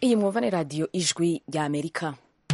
iyi mwumva ni radiyo ijwi rya amerika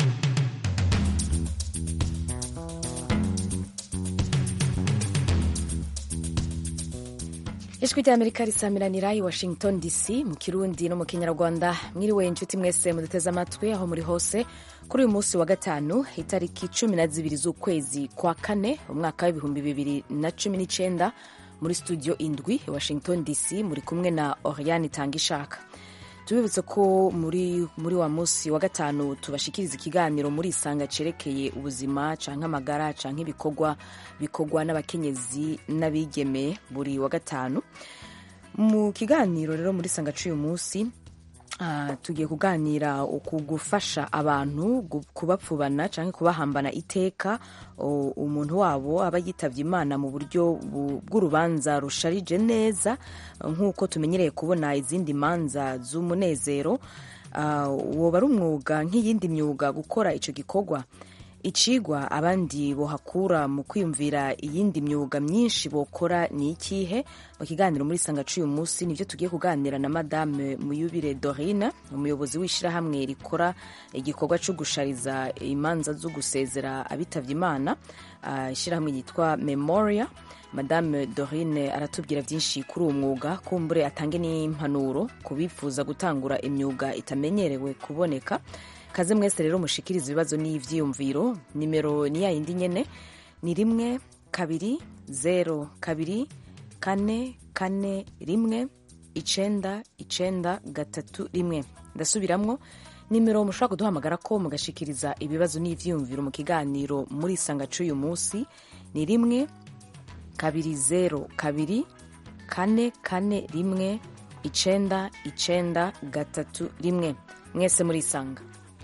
ijwi rya amerika risamiranira i washington dc mu kirundi no mu kinyarwanda mwiriwe inshuti mwese muduteze amatwi aho muri hose kuri uyu munsi wa gatanu itariki cumi na zibiri z'ukwezi kwa kane umwaka w'ibihumbi bibiri na cumi n'icyenda muri studio indwi i washington dc muri kumwe na oriane itangishaka tubibutse ko muri, muri wa munsi wa gatanu tubashikiriza ikiganiro muri isanga cerekeye ubuzima canke amagara canke ibikorwa bikorwa n'abakenyezi n'abigeme buri wa gatanu mu kiganiro rero muri isanga c'uyu munsi Uh, tugiye kuganira ku gufasha abantu kubapfubana cyangwa kubahambana iteka umuntu wabo aba yitabye imana mu buryo bw'urubanza rusharije neza nk'uko tumenyereye kubona izindi manza z'umunezero woba ari umwuga nk'iyindi myuga gukora icyo gikorwa icigwa abandi bohakura mu kwiyumvira iyindi myuga myinshi bokora ni ikihe mu kiganiro muri sanga c'uyu munsi nivyo tugiye kuganira na madame muyubire dorine umuyobozi w'ishirahamwe rikora igikorwa co gushariza imanza zo gusezera abitavye imana ishirahamwe yitwa memoria madame dorine aratubwira byinshi kuri uwo mwuga kumbure atange n'impanuro ku bifuza gutangura imyuga itamenyerewe kuboneka kaze mwese rero mushikiriza ibibazo n'ivyiyumviro nimero ni ya yindi nyene ni rimwe kabiri zero kabiri kane kane rimwe icenda icenda gatatu rimwe ndasubiramwo nimero mushobora kuduhamagara ko mugashikiriza ibibazo n'ivyiyumviro mu kiganiro muri isanga c'uyu munsi ni rimwe kabiri zero kabiri kane kane rimwe icenda icenda gatatu rimwe mwese muri isanga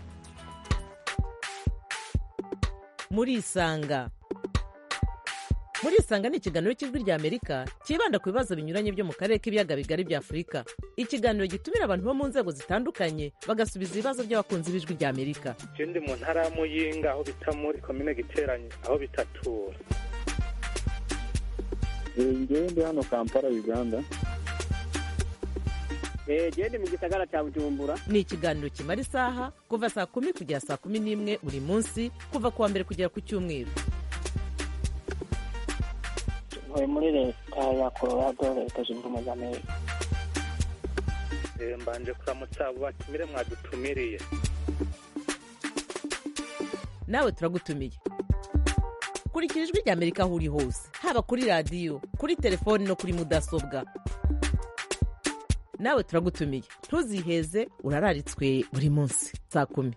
murisanga murisanga ni ikiganiro cy'ijwi rya amerika cyibanda ku bibazo binyuranye byo mu karere k'ibiyaga bigari bya afurika ikiganiro gitumira abantu bo mu nzego zitandukanye bagasubiza ibibazo by'abakunzi b'ijwi rya amerika ndi mu ntara ya muyinga aho bita muri komine giteranye aho bitatura ngewe ndi hano kampala uganda gende mu gisagara cya bujumbura ni ikiganiro kimara isaha kuva saa kumi kugera saa kumi n'imwe buri munsi kuva ku wa mbere kugera ku cyumweru ntuye muri leta ya colorado leta zunze ubumwe za amerika mbanje kuramutsa abo batumire mwadutumiriye nawe turagutumiye kurikira ijwi rya amerika aho uri hose haba kuri radiyo kuri telefoni no kuri mudasobwa nawe turagutumiye ntuziheze urararitswe buri munsi saa kumi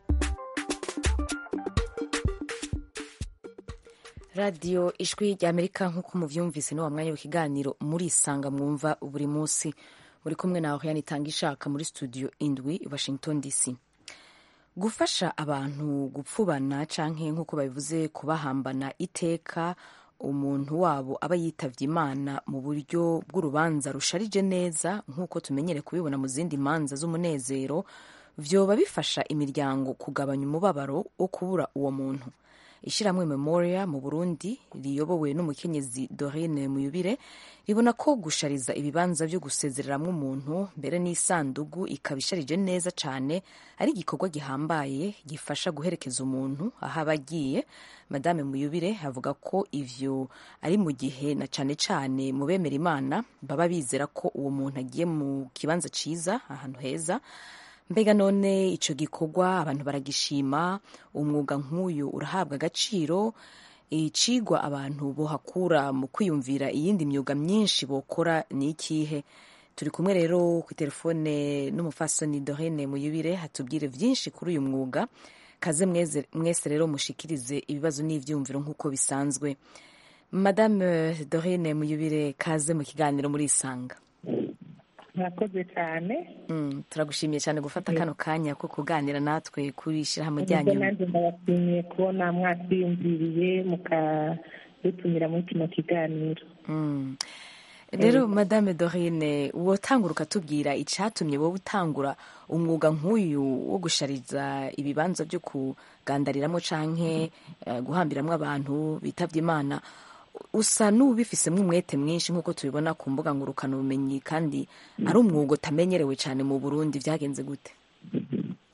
radiyo ijwi rya amerika nk'uko muvyumvise ni wa mwanya w'ikiganiro muri isanga mwumva buri munsi muri kumwe nawe yani itanga ishaka muri studio indwi i washington dc gufasha abantu gupfubana canke nk'uko babivuze kubahambana iteka umuntu wabo aba yitavye imana mu buryo bw'urubanza rusharije neza nk'uko tumenyere kubibona mu zindi manza z'umunezero vyoba bifasha imiryango kugabanya umubabaro wo kubura uwo muntu ishyirahamwe memoria mu burundi riyobowe n'umukenyezi dorine muyubire ribona ko gushariza ibibanza byo gusezereramwo umuntu mbere n'isandugu ikaba isharije neza cyane ari igikorwa gihambaye gifasha guherekeza umuntu aho aba agiye madame muyubire avuga ko ivyo ari mu gihe na cane cane mu bemera imana baba bizera ko uwo muntu agiye mu kibanza ciza ahantu heza mbega none ico gikorwa abantu baragishima umwuga nk'uyu urahabwa agaciro icigwa abantu bohakura mu kwiyumvira iyindi myuga myinshi bokora ni ikihe turi kumwe rero ku telefone n'umufasoni dorine muyubire hatubwire vyinshi kuri uyu mwuga kaze mwese rero mushikirize ibibazo n'ivyumviro nk'uko bisanzwe madame dorine muyubire kaze mu kiganiro muri isanga murakoze cyane turagushimiye cyane gufata kano kanya ko kuganira natwe kuri ishyirahamwe ryanyu nanjye ndabashimiye kubona mwatwiyumviriye mukadutumira muri kino kiganiro rero madame dorine wotangura ukatubwira icyatumye wowe utangura umwuga nk'uyu wo gushariza ibibanza byo kugandariramo canke guhambiramwo abantu bitavye imana usa n'ubifisemo umwete mwinshi nk'uko tubibona ku mbuga ngurukanabumenyi kandi ari umwuga utamenyerewe cyane mu burundi byagenze gute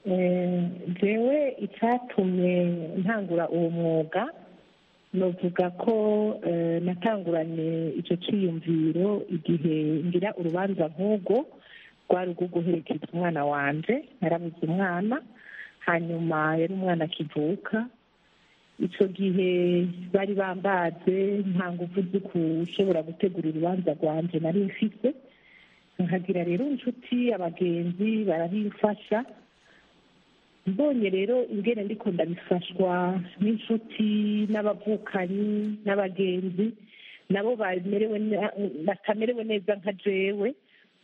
Eh, jewe icyatumye ntangura uwo mwuga novuga ko eh, natanguranye icyo cyiyumviro igihe ngira urubanza nk'ubwo rwari urwo guherekeza umwana wanje narabuze umwana hanyuma yari umwana akivuka icyo gihe bari bambaze nta nguvu zo gushobora gutegura urubanza rwanje nari mfite nkagira rero inshuti abagenzi barabimfasha mbonye rero ingene ndiko ndabifashwa n'inshuti n'abavukanyi n'abagenzi nabo bamerewe ne- batamerewe neza nka jewe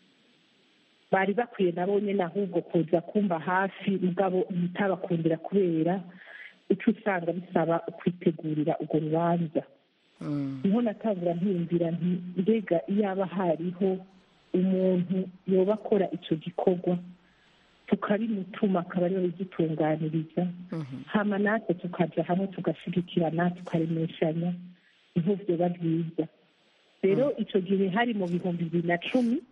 bari bakwiye nabo nyine ahubwo kuza kumba hafi mugabo ntitabakundira kubera icyo usanga bisaba kwitegurira urwo rubanza Mm. niho natangura mpiyumvira nti mbega iyaba hariho umuntu yoba akora icyo gikorwa tukabimutuma akaba ariwe bidutunganiriza Mhm. hama natwe tukaja hamwe tugashyigikirana tukaremeshanya niho vyoba byiza rero icyo gihe hari mu bihumbi bibiri na cumi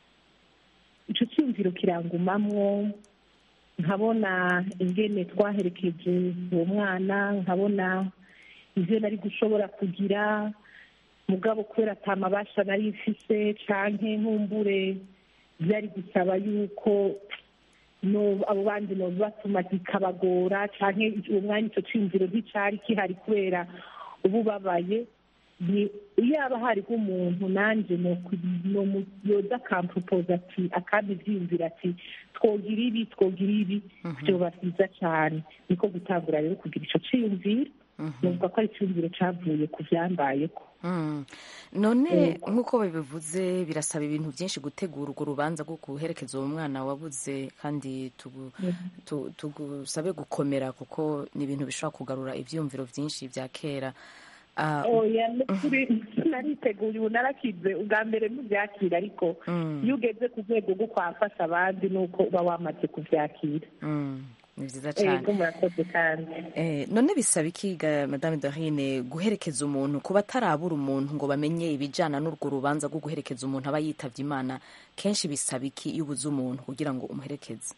icyo cyiyumviro kirangumamwo nkabona ingene twaherekeje uwo mwana nkabona ivyo nari gushobora kugira mugabo kubera ata mabasha nari mfise canke nkumbure byari gusaba yuko no abo bandi no batuma kikabagora canke uwo mwanya ico ciyumviro nticari kihari kubera ubu babaye ni yaba hariho umuntu nanje no yoza akampropoza ati akandi ivyiyumvira ati twogira ibi twogira ibi vyoba vyiza cane niko gutangura rero kugira ico ciyumviro novuga ko ari iciyumviro cavuye ku vyambayeko Mm. none nk'uko babivuze birasaba ibintu byinshi gutegura urwo rubanza rwo guherekeza uwo mwana wabuze kandi tugu- tu- tugusabe gukomera kuko ni ibintu bishobora kugarura ibyiyumviro byinshi bya kera Ah, oya nukuri nariteguye ubu narakize ubwa mbere ntubyakira ariko Mm. iyo ugeze ku rwego rwo kwafasha abandi ni uko uba wamaze kubyakira mm, ni byiza cyane ego murakoze kandi Eh, none bisaba ikiga madame dorine guherekeza umuntu kuba atarabura umuntu ngo bamenye ibijyana n'urwo rubanza rwo guherekeza umuntu aba yitabye imana kenshi bisaba iki iyo ubuze umuntu kugira ngo umuherekeze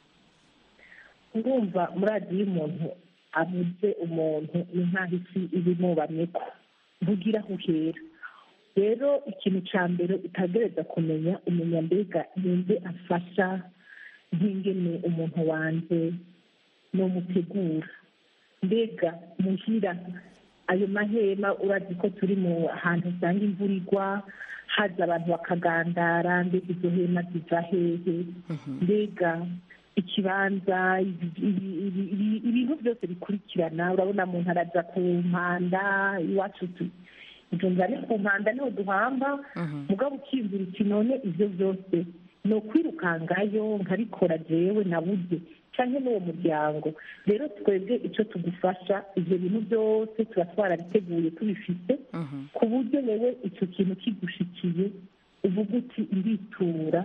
ndumva muri radiyo umuntu abuze umuntu ni nk'aho isi iba imubamye ko ntugira aho uhera rero ikintu cya mbere utagereza kumenya umenya mbega ninde afasha nk'ingene umuntu wanjye n'umutegura mbega muhira ayo mahema urazi ko turi mu hantu usanga imvura igwa haza abantu bakagandara mbega izo hema ziva hehe mbega ikibanza ibi- ibi- ibi- ibi- ibintu byose bikurikirana urabona muntu araza ku mpanda iwacu tu- njumva ni ku mpanda niho duhamba mugabo ukiyumvira uti none ibyo byose ni ukwirukangayo nkabikora jewe nabuze cyangwa n'uwo muryango rero twebwe icyo tugufasha ibyo bintu byose tuba twarabiteguye tubifite ku buryo wewe icyo kintu kigushikiye uvuga uti nditura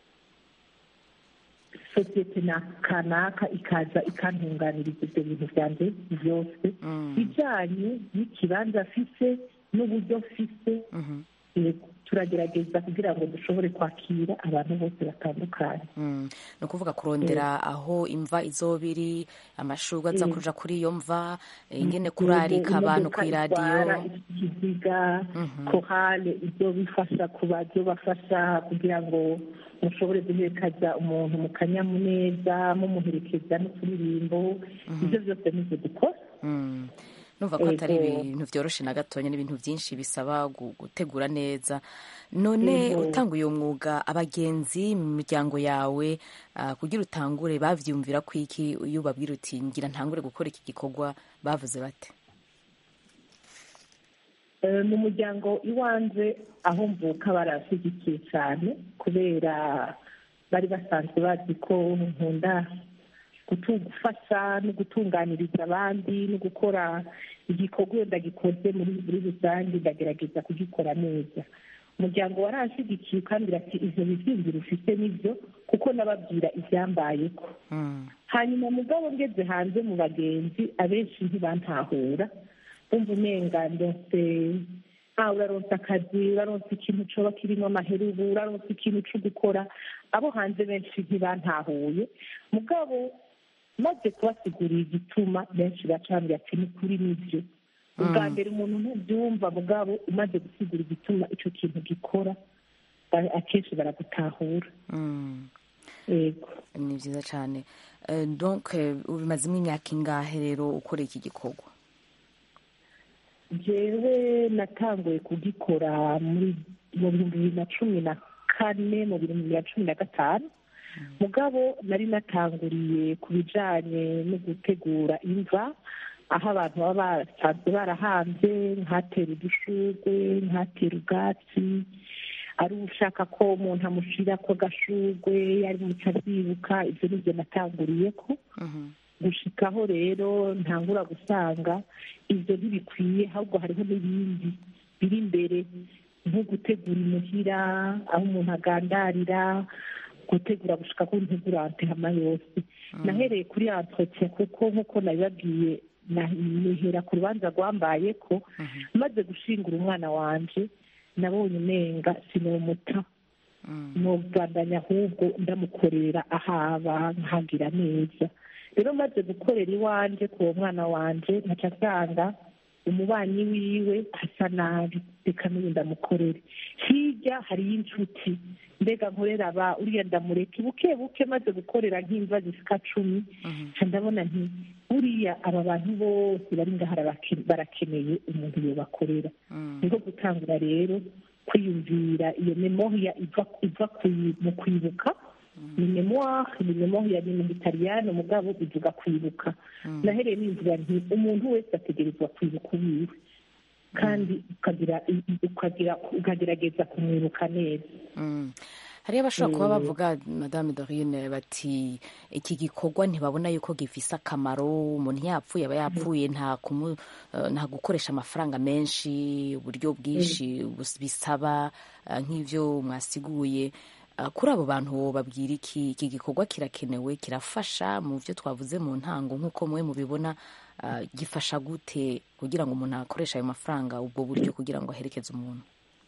sosiyete na kanaka ikaza ikantunganiriza ibyo bintu byanjye byose bijyanye n'ikibanza afise n'uburyo afise yego turagerageza kugira ngo dushobore kwakira abantu bose batandukanye Mm. ni ukuvuga kurondera aho imva izoba iri amashurwe aza kuja kuri iyo mva eh, ingene kurarika abantu ku iradiyo ikiziga korale ibyo bifasha kuba byo bafasha kugira ngo mushobore guherekeza umuntu mu kanyamuneza mumuherekeza n'uturirimbo ibyo byose nibyo dukora Mm. numva ko atari Yego. ibintu byoroshe na gatonya n'ibintu byinshi bisaba gu- gutegura neza none Yego. utanguye uwo mwuga abagenzi mu miryango yawe ah, kugira utangure bavyumvira ko iki iyo ubabwira uti ngira ntangure gukora iki gikorwa bavuze bate Eh, mu muryango iwanjye aho mvuka barashyigikiye cyane kubera bari basanzwe bazi ko nkunda gutu- gufasha no gutunganiriza abandi no gukora igikorwa iyo ndagikoze muri muri rusange ndagerageza kugikora neza umuryango waranshyigikiye kandi ati ivyo bivyumviro ufite nibyo kuko nababwira ivyambayeko Mm. hanyuma mugabo ngeze hanze mu bagenzi abenshi ntibantahura bumva umenga ndose ah uraronsa akazi uraronsa ikintu coba kirimo amaherubu uraronsa ikintu co gukora abo hanze benshi ntibantahuye mugabo maze kubasigurira igituma benshi bacambye ati ni kuri nibyo ubwa mbere umuntu ntubyumva mugabo umaze gusigura igituma icyo kintu gikora ba- akenshi baragutahura Mm. yego ni byiza cyane Eh, donc eh, ubimazemo imyaka ingahe rero ukora iki gikorwa jewe natanguye kugikora muri mu bihumbi bibiri na cumi na kane mu bihumbi bibiri na cumi na gatanu mugabo nari natanguriye ku bijanye no gutegura imva aho abantu baba basanzwe barahanze nkatera udushurwe nkatera ubwatsi ari ushaka ko umuntu amushira ko agashurwe yari muca abyibuka ibyo nibyo natanguriyeko gushikaho rero ntangura gusanga ibyo ntibikwiye ahubwo hariho n'ibindi biri imbere nko gutegura imuhira aho umuntu agandarira gutegura gushika ko ntegura antehama yose nahereye kuri entretien kuko nk'uko nabibabwiye na- nihera ku rubanza rwambaye ko maze gushingura umwana wanje nabonye umenga sinomuta nubandanya ahubwo ndamukorera ahaba nkagira neza rero maze gukorera iwanje ku uwo mwana wanje nkaca asanga umubanyi wiwe asa nabi reka n'uyu ndamukorere hirya hariyo inshuti mbega nkorera aba uriya ndamureke buke buke maze gukorera nk'imva zisika cumi nca ndabona nti buriya aba bantu bose bari ngaha barake- barakeneye umuntu yobakorera niko gutangura rero kwiyumvira iyo memoria iva iva kwi- mu kwibuka ni memoire ni memoire ni mu gitaliyani mugabo bivuga kwibuka nahereye nimvuga nti umuntu wese ategerezwa kwibuka uwiwe kandi ukagira ukagira ukagerageza kumwibuka neza Mm. hariyo abashobora kuba bavuga madame dorine bati iki gikorwa ntibabona yuko gifise akamaro umuntu yapfuye aba yapfuye nta kumu, eh, nta gukoresha amafaranga menshi uburyo bwinshi bus- bisaba eh, nk'ivyo mwasiguye Eh, kuri abo bantu babwira iki iki gikorwa kirakenewe kirafasha mu byo twavuze mu ntango nk'uko mwe mubibona eh, gifasha gute kugira ngo umuntu akoreshe ayo mafaranga ubwo buryo kugira ngo aherekeze umuntu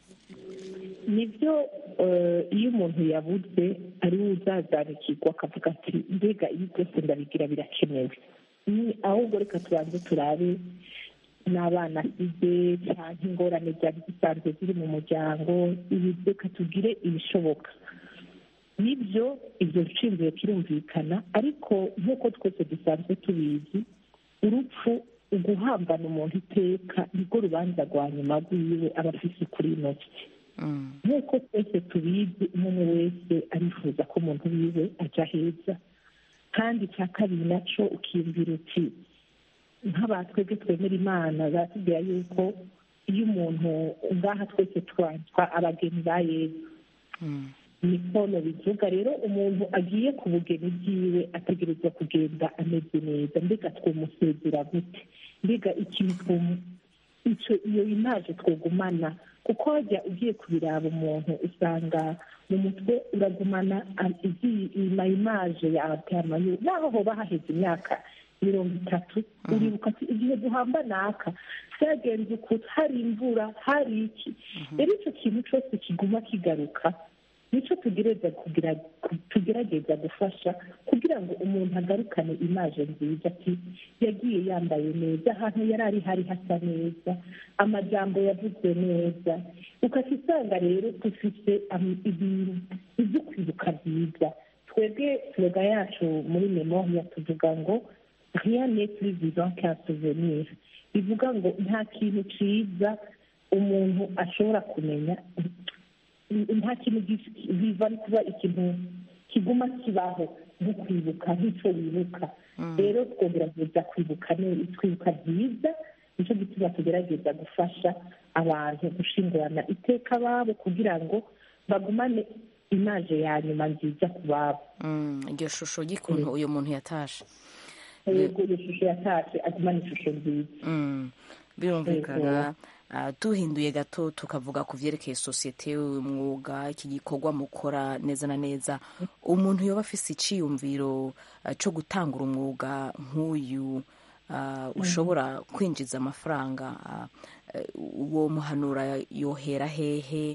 nibyo eh, iyo umuntu yabuze ari we uzazanukirwa akavuga ati mbega ibi byose ndabigira birakenewe ni ahubwo reka tubanze turabe n'abana asize cyangwa ingorane byari zisanzwe ziri mu muryango ibi reka tugire ibishoboka nibyo ibyo nshingiro kirumvikana ariko nk'uko twese dusanzwe tubizi urupfu uguhambana umuntu iteka nibwo rubanza rwa nyuma rwiwe aba afise kuri ino si Mm. nk'uko twese tubizi umuntu wese arifuza ko umuntu wiwe ajya heza kandi icya kabiri nacyo ukiyumvira uti nk'abatwebwe twemera imana batubwira yuko iyo umuntu ngaha twese twanzwa abageni ba yezu Mm. nikono bivuga rero umuntu agiye ku bugeni bwiwe ategerezwa kugenda ameze neza mbega twomusezera gute mbega ikintu twomu icyo iyo imaje twogumana kuko wajya ugiye kubiraba umuntu usanga mu mutwe uragumana ima imaje ya antamayo naho hoba haheze imyaka mirongo itatu uribuka ati igihe duhamba naka byagenze ukuntu hari imvura hari iki rero icyo kintu cyose kiguma kigaruka nicyo tugerageza kugira tugerageza gufasha kugira ngo umuntu agarukane imaje nziza ati yagiye yambaye neza ahantu yari ari hari hasa neza amajambo yavuzwe neza ukajya usanga rero dufite ibintu ibyo kwibuka byiza twebwe sloga yacu muri memoria tuvuga ngo rien n'est plus vivant qu'un souvenir bivuga ngo nta kintu cyiza umuntu ashobora kumenya nta kintu biva kuba ikintu kiguma kibaho nko kwibuka nk'icyo wibuka rero twogerageza kwibuka twibuka byiza nicyo gituma tugerageza gufasha abantu gushingurana iteka babo kugira ngo bagumane imaje ya nyuma nziza ku babo iryo shusho ry'ukuntu uyu muntu yatashe yego iyo shusho yatashe agumana ishusho nziza birumvikana duhinduye gato tukavuga ku byerekeye sosiyete umwuga iki gikorwa mukora neza na neza umuntu yoba afise icyiyumviro cyo gutangura umwuga nk'uyu ushobora kwinjiza amafaranga uwo muhanura yohera hehe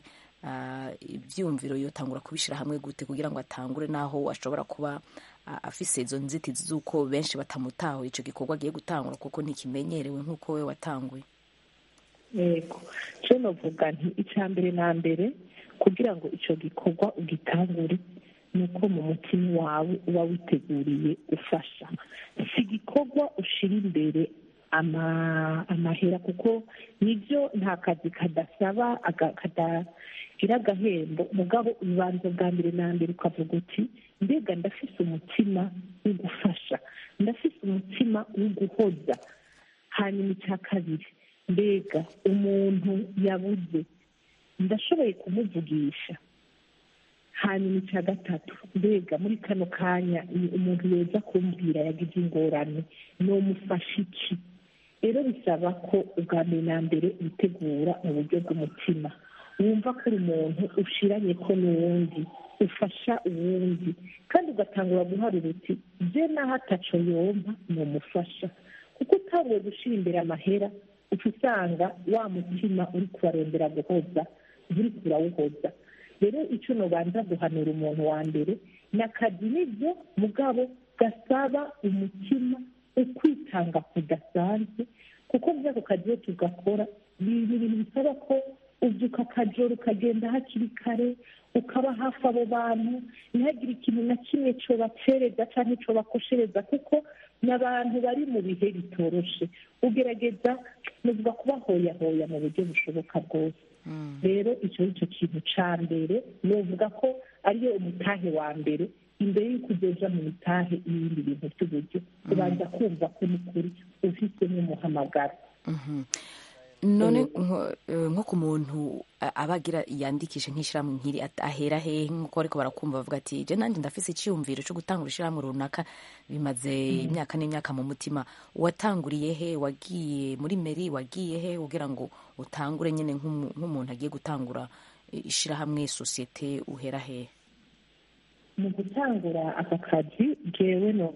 ah, ibyiyumviro yotangura kubishyira hamwe gute kugira ngo atangure n'aho ashobora kuba ah, afise izo nzitizi z'uko benshi batamutaho icyo gikorwa agiye gutangura kuko ntikimenyerewe nk'uko we watanguye yego cyo navuga nti icya mbere na mbere kugira ngo icyo gikorwa ugitangure ni uko mu mutima wawe uba witeguriye ufasha si igikorwa ushyira imbere ama- amahera kuko nibyo nta kazi kadasaba aga- kadagira agahembo mugabo ubanza bwa mbere na mbere ukavuga uti mbega ndafise umutima wo gufasha ndafise umutima wo guhoza hanyuma icya kabiri mbega umuntu yabuze ndashoboye kumuvugisha hanyuma icya gatatu mbega muri kano kanya ni umuntu yeza kumbwira yagize ingorane nomufasha iki rero bisaba ko ubwa mbere na mbere witegura mu buryo bw'umutima wumva ko uri umuntu ushiranye ko n'uwundi ufasha uwundi kandi ugatangura guharura uti bye naho ataco yompa nomufasha kuko utanguye gushyira imbere amahera uca usanga wa mutima uri kubarondera guhoza uri kurawuhoza rero icyo nubanza guhanura umuntu wa mbere ni akazi nibyo mugabo gasaba umutima ukwitanga kudasanzwe kuko muri ako kazi iyo tugakora ni ibintu bisaba ko ubyuka akajoro ukagenda hakiri kare ukaba hafi abo bantu ntihagire ikintu na kimwe cobacereza cyangwa cobakoshereza kuko ni abantu bari mu bihe bitoroshe ugerageza nuvuga kubahoyahoya mu buryo bushoboka bwose rero icyo ni cyo kintu cya mbere nuvuga ko ariyo umutahe wa mbere imbere y'uko ugeza mu mitahe ibindi bintu by'uburyo ubanza kumva ko ni kuri ufite n'umuhamagaro none nko- eh, nko ku muntu a- aba agira yandikishe nk'ishyirahamwe nk'iri at- ahera hehe nk'uko ariko barakumva bavuga ati je nanjye ndafise icyiyumviro cyo gutangura ishyirahamwe runaka bimaze imyaka n'imyaka mu mutima watanguriye he wagiye muri meri wagiye he kugira ngo utangure nyine nk'umu- nk'umuntu agiye gutangura eh, ishyirahamwe sosiyete uhera hehe mu gutangura aka kazi jewe no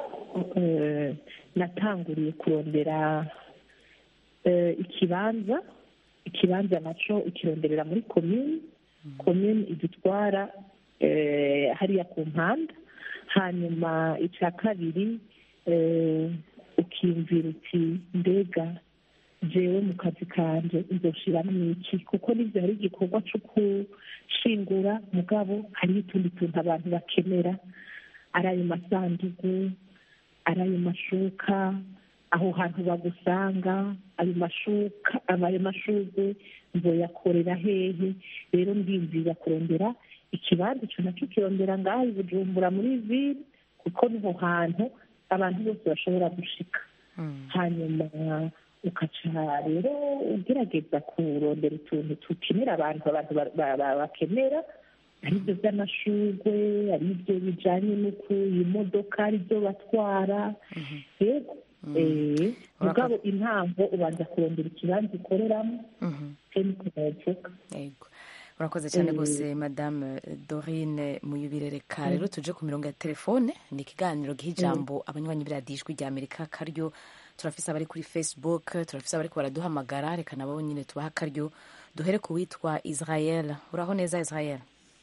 eh, natanguriye kurondera eh, ikibanza ikibanza naco ukironderera muri komini komini idutwara eh, hariya ku mpanda hanyuma icya kabiri eh, ukiyumvira uti mbega jewe mu kazi kanje nzoshiramo iki kuko nivyo hari igikorwa co gushingura mugabo hariho utundi tuntu abantu bakenera ari ayo masandugu ari ayo mashuka aho hantu bagusanga ayo mashuka ayo mashurwe nzoyakorera hehe rero ndiyumvira kurondera ikibanza ico naco kirondera ngaho i bujumbura muri ville kuko niho hantu abantu bose bashobora gushika hanyuma ukaca rero ugerageza kurondera utuntu tukenera abantu abantu ba- ba- ba- bakenera ari ibyo by'amashurwe ari ibyo bijanye n'uku imodoka ari byo batwara yego eh, mugabo intango ubanza kurondera ikibanza ukoreramo keniko bavuga yego urakoze cyane Mm. rwose madame dorine muyubire reka rero tuje ku mirongo ya telefone ni ikiganiro giha ijambo abanywanyi b'iradiyo ijwi rya amerika karyo turafise abari kuri facebook turafise abari baraduhamagara reka nabo nyine tubaha akaryo duhere ku witwa israel uraho neza israel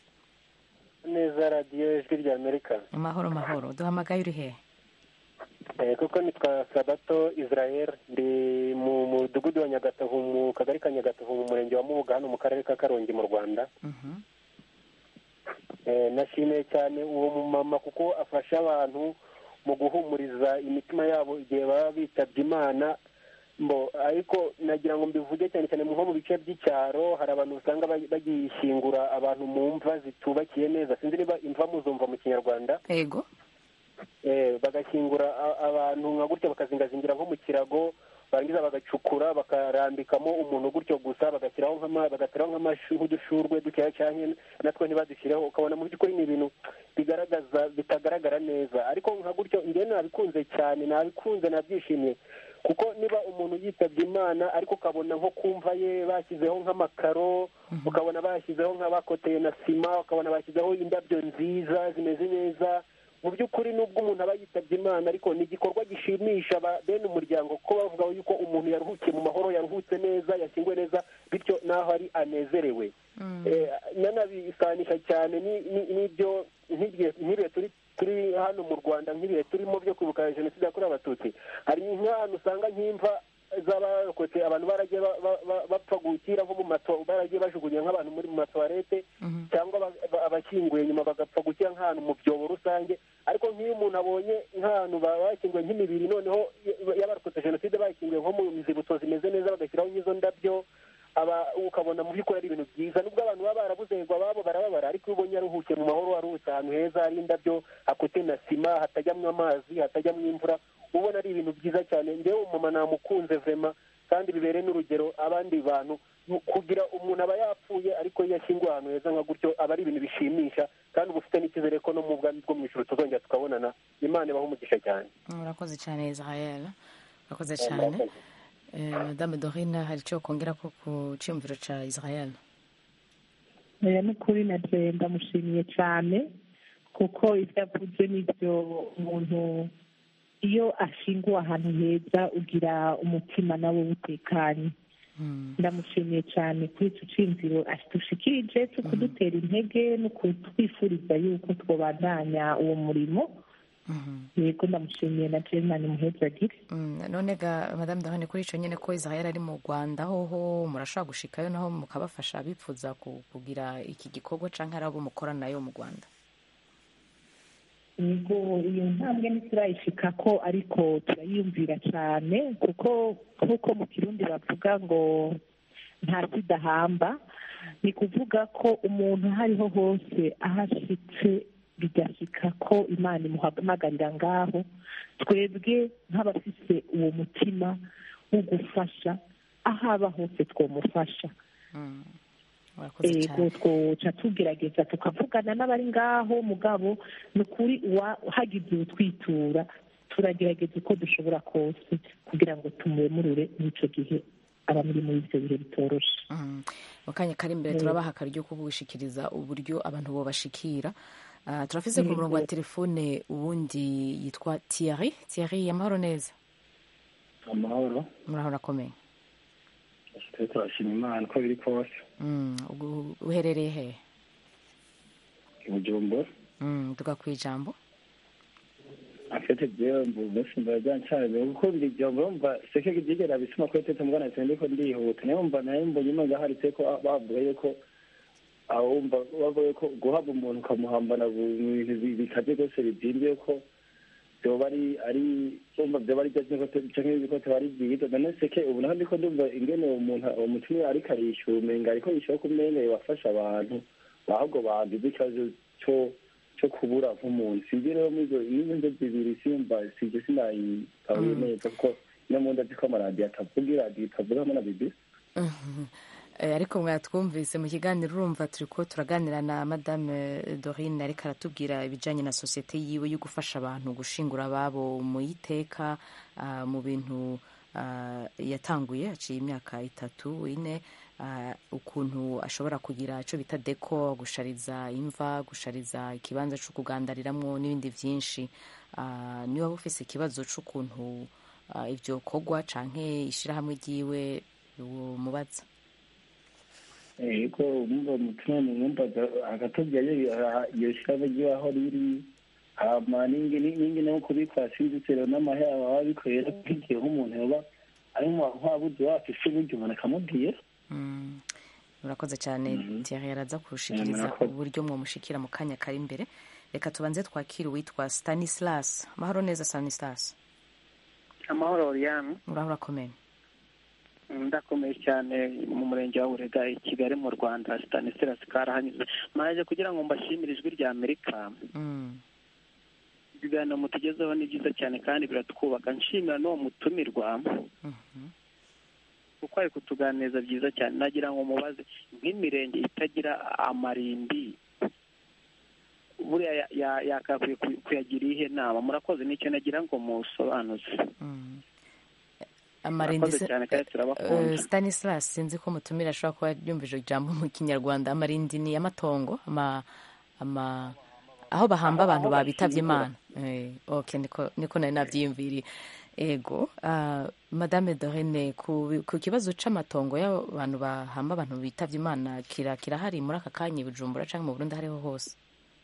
neza radiyo ijwi rya amerika amahoro mahoro duhamagaye uri hehe Eh, kuko nitwa sabato israel ndi mu mudugudu wa nyagatovu mu kagari ka nyagatovu mu murenge wa mubuga hano mu karere ka karongi mu rwanda Mhm. Eh, nashimiye cyane uwo mumama kuko afasha abantu mu guhumuriza imitima yabo igihe baba bitabye imana mbo ariko nagira ngo mbivuge cyane cyane nko mu bice by'icyaro hari abantu usanga ba- bagishyingura abantu mu mva zitubakiye neza sinzi niba imva muzumva mu kinyarwanda yego eh, bagashyingura a- abantu nka gutya bakazingazingira nko mu kirago barangiza bagacukura bakarambikamo umuntu gutyo gusa bagashyiraho nk'ama- bagateraho nk'amashu- nk'udushurwe dukeya cyane natwo ntibadushireho ukabona mu by'ukuri ni ibintu bigaragaza bitagaragara neza ariko nka gutyo njyewe nabikunze cyane nabikunze nabyishimiye kuko niba umuntu yitabye imana ariko ukabona nko kumva ye bashyizeho nk'amakaro ukabona bashyizeho nk'abakoteye na sima ukabona bashyizeho indabyo nziza zimeze neza mu by'ukuri nubwo umuntu aba yitabye imana ariko ni igikorwa gishimisha aba- bene umuryango ko bavuga yuko umuntu yaruhukiye mu mahoro yaruhutse neza yashyinguwe neza bityo n'aho ari anezerewe Eh, nanabisanisha cyane ni- ni- n'ibyo nk'ibihe nk'ibihe turi turi hano mu rwanda nk'ibihe turimo byo kwibuka jenoside yakorewe abatutsi hari nk'ahantu usanga nk'imva z'abarokotse abantu baragiye ba- ba- ba- bapfa gukira nko mu mato baragiye bajugunya nk'abantu muri mu matuwarete cyangwa ba- ba- abashyinguye nyuma bagapfa gukira nk'ahantu mu byobo rusange ariko nk'iyo umuntu abonye nk'ahantu ba- bashyinguye nk'imibiri noneho y- y'abarokotse jenoside bashyinguye nko mu nzibutso zimeze neza bagashyiraho nk'izo ndabyo aba ukabona mu by'ukuri ari ibintu byiza nubwo abantu baba barabuze ngo ababo barababara ariko iyo ubonye aruhukiye mu mahoro aruhutse ahantu heza hari indabyo hakute na sima hatajyamo amazi hatajyamo imvura ubona ari ibintu byiza cyane ngewe umumama namukunze vema kandi bibereye n'urugero abandi bantu kugira umuntu aba yapfuye ariko iyo yashyinguwe ahantu heza nka gutyo aba ari ibintu bishimisha kandi uba ufite n'icyizere ko no mu bwami bwo mu ijoro tuzongera tukabonana imana ibaha umugisha cyane urakoze cyane israel urakoze cyane Eh, madame dorine hari icyo kongera ko ku cyumviro cya israel oya ni ukuri na je ndamushimiye cyane kuko ibyo avuze n'ibyo umuntu iyo ashinguwe ahantu heza ugira umutima nawe utekanye ndamushimiye cyane kuri icyo cyumviro dushikirije cyo kudutera intege no kutwifuriza yuko twabandanya uwo murimo yego ndamushimiye na jemani muhezagire Mm, none ga madame dorine kuri icyo nyine ko israel ari mu rwanda hoho murashobora gushikayo naho mukabafasha abifuza ku- kugira iki gikorwa cyangwa hari abo mukorana nayo mu rwanda yego iyo ntambwe ntiturayishika ko ariko turayiyumvira cyane kuko nk'uko mu kirundi bavuga ngo nta kidahamba ni kuvuga ko umuntu aho ariho hose aho ashitse bigashyika ko imana imuhamagarira ngaho twebwe nk'abafise uwo mutima wo gufasha aho aba hose twamufasha murakoze ego cyane twoca tugerageza tukavugana n'abari ngaho mugabo ni ukuri uwa- hagize utwitura turagerageza uko dushobora kose kugira ngo tumwemurure muri icyo gihe aba muri muri ibyo bihe bitoroshe Mm. mu kanya kari imbere turabaha akaryo ko gushikiriza uburyo abantu bobashikira Ah, turafise ku murongo wa telefone uwundi yitwa Thierry Thierry amahoro neza amahoro muraho urakomeye twe turashima imana uko biri kose Mm, ugu- uherereye he i bujumbura Mm, tuga ku ijambo afite byombo mbese ndajyancaye kuko biri byombo yumva seke byigera bisuma kuri tete mbwana cyane ndiko ndihuta nayo mba nayo mbonye imana haritse ko bavuga yuko ahumva bavuga ko guhabwa umuntu ukamuhambana mu bintu bi- bikaze rwose bizimbye ko byoba ari ari umva byoba ari byo canke ibikote bari byiza none seke ubu naho ndiko ndumva ingene uwo muntu uwo mutumire ariko arishyura umenga ariko yishyura ko umenga yobafasha abantu ahubwo bagize ikibazo cyo cyo kubura nk'umuntu sinzi rero muri izo n'izo nzo zibiri simba sije sinayitahuye neza kuko no mu ndazi ko amaradiyo atavuga iradiyo itavugamo na bibi Eh, ariko mwatwumvise mu kiganiro urumva turi ko turaganira na madame dorine ariko aratubwira ibijyanye na sosiyete yiwe yo gufasha abantu gushingura ababo mu iteka ah, mu bintu ah, yatanguye haciye imyaka itatu ine ah, ukuntu ashobora kugira icyo bita deko gushariza imva gushariza ikibanza cyo kugandariramwo n'ibindi byinshi Ah, niba waba ufise ikibazo cy'ukuntu ah, ibyo kogwa canke ishyirahamwe ryiwe mubaza yego umva umutima mu mwumva agatubya iyo shirabe ry'iwaho riri hama ningi ningi no kubikwa sinzi rero n'amahera baba bikorera nk'igihe nk'umuntu yoba ari mu nkwabuzi wacu se buryo umuntu akamubwira Mm. murakoze cyane Thierry yaraza kurushikiriza Murakoze. uburyo mwamushikira mu kanya kari imbere reka tubanze twakire uwitwa stanislas mahoro neza stanislas amahoro oriane uraho urakomeye ndakomeye cyane mu murenge wa burega i kigali mu rwanda stanislas karahanyuze mwaje kugira ngo mbashimire ijwi rya amerika Mm. ibiganiro mutugezeho ni byiza cyane kandi biratwubaka nshimira n'uwo mutumirwa Mhm. kuko ari kutuganiriza byiza cyane nagira ngo mubaze nk'imirenge itagira amarimbi buriya ya- ya- yakakwiye ku- kuyagira ihe nama murakoze nicyo nagira ngo musobanuze Mm. amarindi murakoze se- cyane kandi eh, turabakunda stanislas sinzi ko mutumira ashobora kuba yumvije ijambo mu kinyarwanda amarindi ni amatongo ama ama aho bahamba abantu Aho babitavye bashyingura. imana Eh, okay niko niko nari navyiyumviriye ego ah, madame dorene ku, ku kibazo c'amatongo y'abantu bahamba abantu bitavye imana kira kirahari muri aka kanya i bujumbura canke mu burundi hariho hose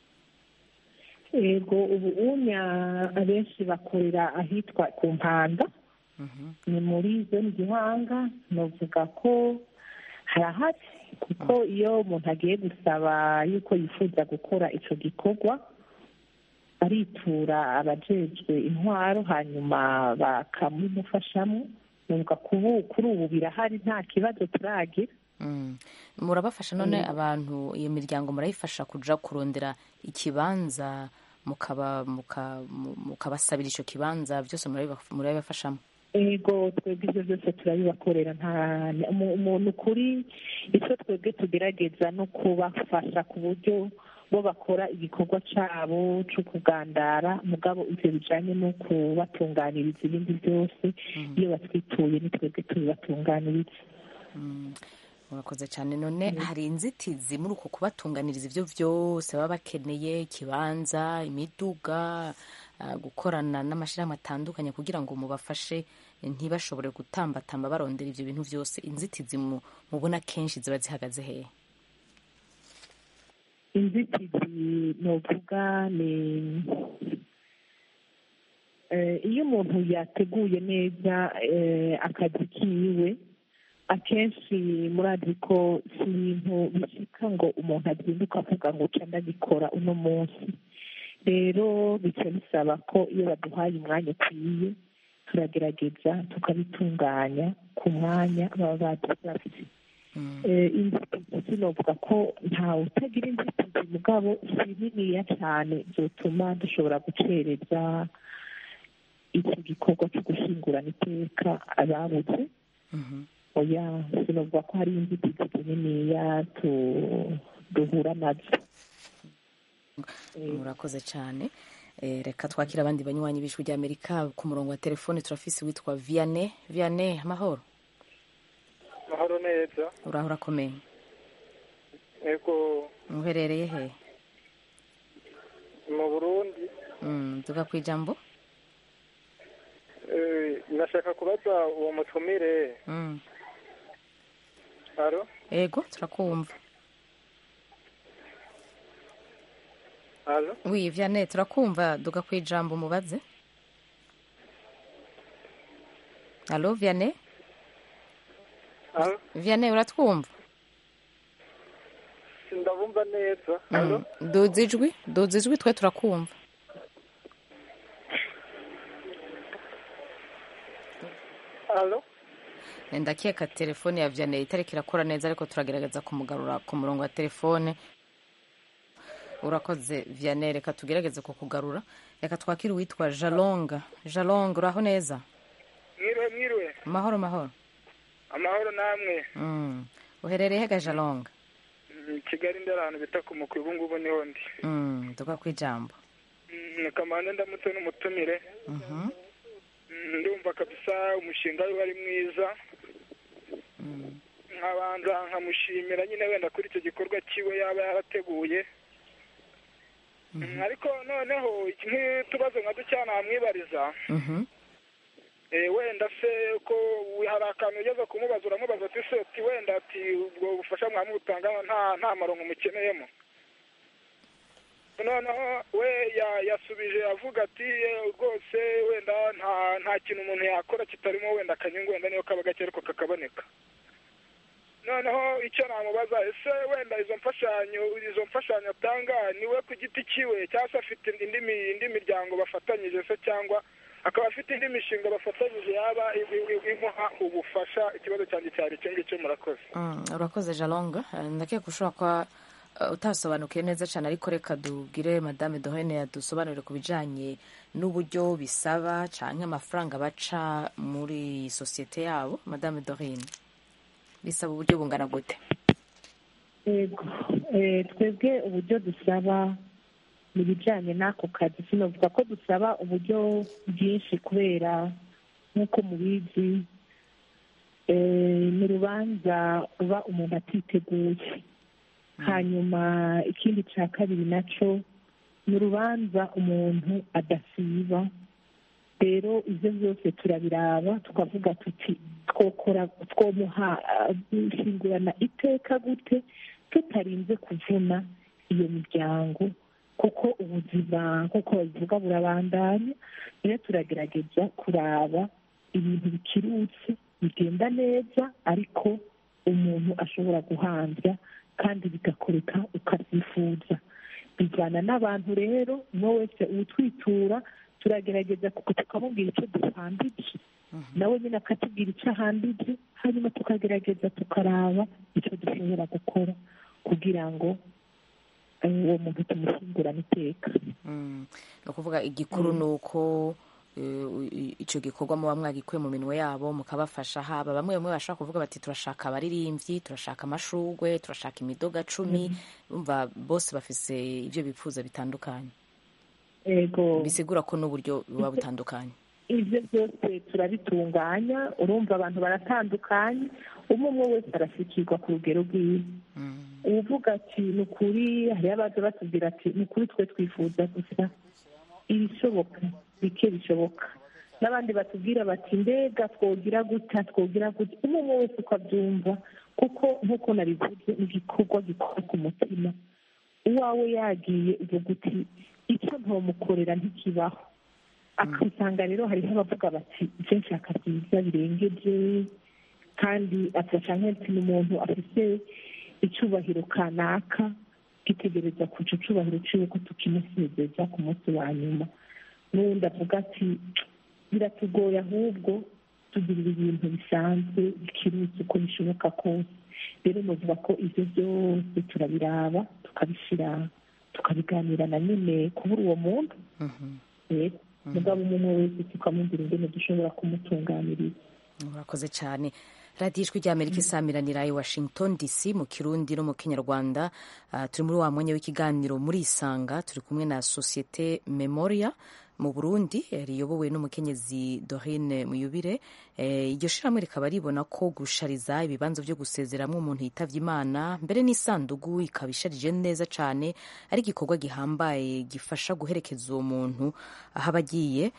yego ubu unya abenshi bakorera ahitwa ku mpanda ni muri zone gihanga novuga ko harahari kuko iyo umuntu agiye gusaba yuko yifuza gukora ico gikorwa aritura abajejwe intwaro hanyuma bakamumufashamo novuga kubu kuri ubu birahari nta kibazo turagira Mm. murabafasha none abantu iyo miryango murayifasha kuja kurondera ikibanza mukaba muka- mu- mukabasabira ico kibanza byose murabiba- murabibafashamo ego twebwe ibyo byose turabibakorera nta mu- umuntu kuri icyo twebwe tugerageza no kubafasha ku buryo bo bakora igikorwa cyabo cyo kugandara mugabo ibyo bijyanye no kubatunganiriza ibindi byose iyo batwituye ni twebwe tubibatunganiriza Mm. murakoze cyane none hari inzitizi muri uko kubatunganiriza ibyo byose baba bakeneye ikibanza imiduga ah, gukorana n'amashyirahamwe atandukanye kugira ngo mubafashe ntibashobore gutambatamba barondera ibyo bintu byose inzitizi mu- mubona kenshi ziba zihagaze hehe inzitizi novuga ni eh, iyo umuntu yateguye neza eh, akazi kiwe akenshi murazi ko si ibintu bishika ngo umuntu azinduka avuga ngo uca ndabikora uno munsi rero bica bisaba ko iyo baduhaye umwanya ukwiye turagerageza tukabitunganya ku mwanya baba badusabye Eh, inzitizi sinovuga ko ntawe utagira inzitizi mugabo si niniya cyane zotuma dushobora gucereza iki gikorwa cyo gushingurana iteka ababuze oya sinovuga ko hari inzitizi niniya tu- duhura nazo murakoze cyane Eh, reka twakire abandi banywanyi b'ijwi ry'amerika ku murongo wa telefone turafise witwa vianney vianney amahoro mahoro neza uraho urakomeye yego uherereye he mu burundi Mm, tuga ku ijambo eh, nashaka kubaza uwo mutumire Mm. aro ego turakumva aro wi vianney turakumva duga ku ijambo mubaze alo vianney aro vianney uratwumva sindabumva neza Mm. aro duza ijwi duza ijwi twe turakumva aro ndakeka telefone ya vianney itariko irakora neza ariko turagerageza kumugarura ku murongo wa telefone urakoze vianney reka tugerageze kukugarura reka twakire uwitwa jalonga jalonga uraho neza mwiriwe mwiriwe mahoro mahoro amahoro namwe Mm. uherereye hega jalonga Mm, kigali ndi ahantu bita ku mukwi ubu ngubu niho ndi Mm, tuga ku ijambo Mm, kamanza ndamutse n'umutumire Mhm. Mm, ndumva kabisa umushinga we ari mwiza Mm. nkabanza nkamushimira nyine wenda kuri icyo gikorwa kiwe yaba yarateguye Mm, ariko noneho iki nk'utubazo nka ducya namwibariza Mhm. Eh, wenda se ko hari akantu ugeze kumubaza uramubaza ati se ati wenda ati ubwo bufasha mwamutanga nta nta maronko mukeneyemo noneho we ya- yasubije avuga ati "Eh, rwose wenda nta nta kintu umuntu yakora kitarimo wenda akanyungu wenda niyo kaba gake ariko kakaboneka noneho icyo namubaza ese wenda izo mfashanyo izo mfashanyo atanga niwe ku giti kiwe cyangwa se afite indi mi- indi miryango bafatanyije se cyangwa akaba afite indi mishinga bafatanyije yaba i- i- imuha ubufasha ikibazo cyanjye cyari icyo ngicyo murakoze Mm, urakoze jalonga Eh, ndakeka ushobora kuba eh, utasobanukiwe neza cyane ariko reka dubwire madame dohene yadusobanurire ku bijyanye n'uburyo bisaba cyangwa amafaranga baca muri iyi sosiyete yabo madame dohene bisaba uburyo bungana gute yego Eh, twebwe uburyo dusaba mu bijyanye n'ako kazi sinavuga ko dusaba uburyo bwinshi kubera nk'uko mubizi eh, ni urubanza uba umuntu atiteguye hanyuma ikindi cya kabiri nacyo ni urubanza umuntu adasiba rero ibyo byose turabiraba tukavuga tuti twokora twomuha dushingurana iteka gute tutarinze kuvuna iyo miryango kuko ubuzima nk'uko babivuga burabandanya rero turagerageza kuraba ibintu bikirutse bigenda neza ariko umuntu ashobora guhanza kandi bigakoreka ukabyifuza bijyana n'abantu rero umwe wese uwutwitura turagerageza tukamubwira icyo duhambije nawe nyine akatubwira icyo ahambije hanyuma tukagerageza tukaraba icyo dushobora gukora kugira ngo uwo muntu tumushyingurane iteka ni ukuvuga igikuru ni uko icyo gikorwa muba mwagikuye mu minwe yabo mukabafasha haba bamwe bamwe bashaka kuvuga bati turashaka abaririmbyi turashaka amashugwe turashaka imidoga cumi bumva bose bafise ibyo bifuza bitandukanye bisigura ko n'uburyo buba butandukanye ibyo byose turabitunganya urumva abantu baratandukanye umwe umwe wese arashyikirwa ku rugero rwiwe uvuga ati ni ukuri hariyo abaza batubwira ati ni ukuri twe twifuza gusa ibishoboka bike bishoboka n'abandi batubwira bati mbega twogira guta twogira guta umwe umwe wese uko abyumva kuko nk'uko nabivuze ni igikorwa gikora ku mutima uwawe yagiye uvuga uti icyo ntomukorera ntikibaho akasanga rero hariho abavuga bati ibyo nshaka byiza birengeje kandi afasha nk'uti ni umuntu afite icyubahiro kanaka gitegereza ku icyo cyubahiro cyiwe ko tukimusezeza ku munsi wa nyuma n'ubundi avuga ati biratugoye ahubwo tugirira ibintu bisanzwe bikirutse uko bishoboka kose rero muvuga ko ibyo byose turabiraba tukabishyira tukabiganira na nyine kubura uwo muntu rero mugabo umwe wese tukamubwira ingene dushobora kumutunganiriza murakoze cyane radiyo ijwi ry'amerika isamiranira i washington dc mu kirundi no mu kinyarwanda turi muri wa mwanya w'ikiganiro muri isanga turi kumwe na sosiyete memoria mu burundi riyobowe n'umukenyezi dorine muyubire iryo shyirahamwe rikaba ribona ko gushariza ibibanza byo gusezeramo umuntu yitabye imana mbere n'isandugu ikaba isharije neza cyane ari igikorwa gihambaye gifasha guherekeza uwo muntu aho aba agiye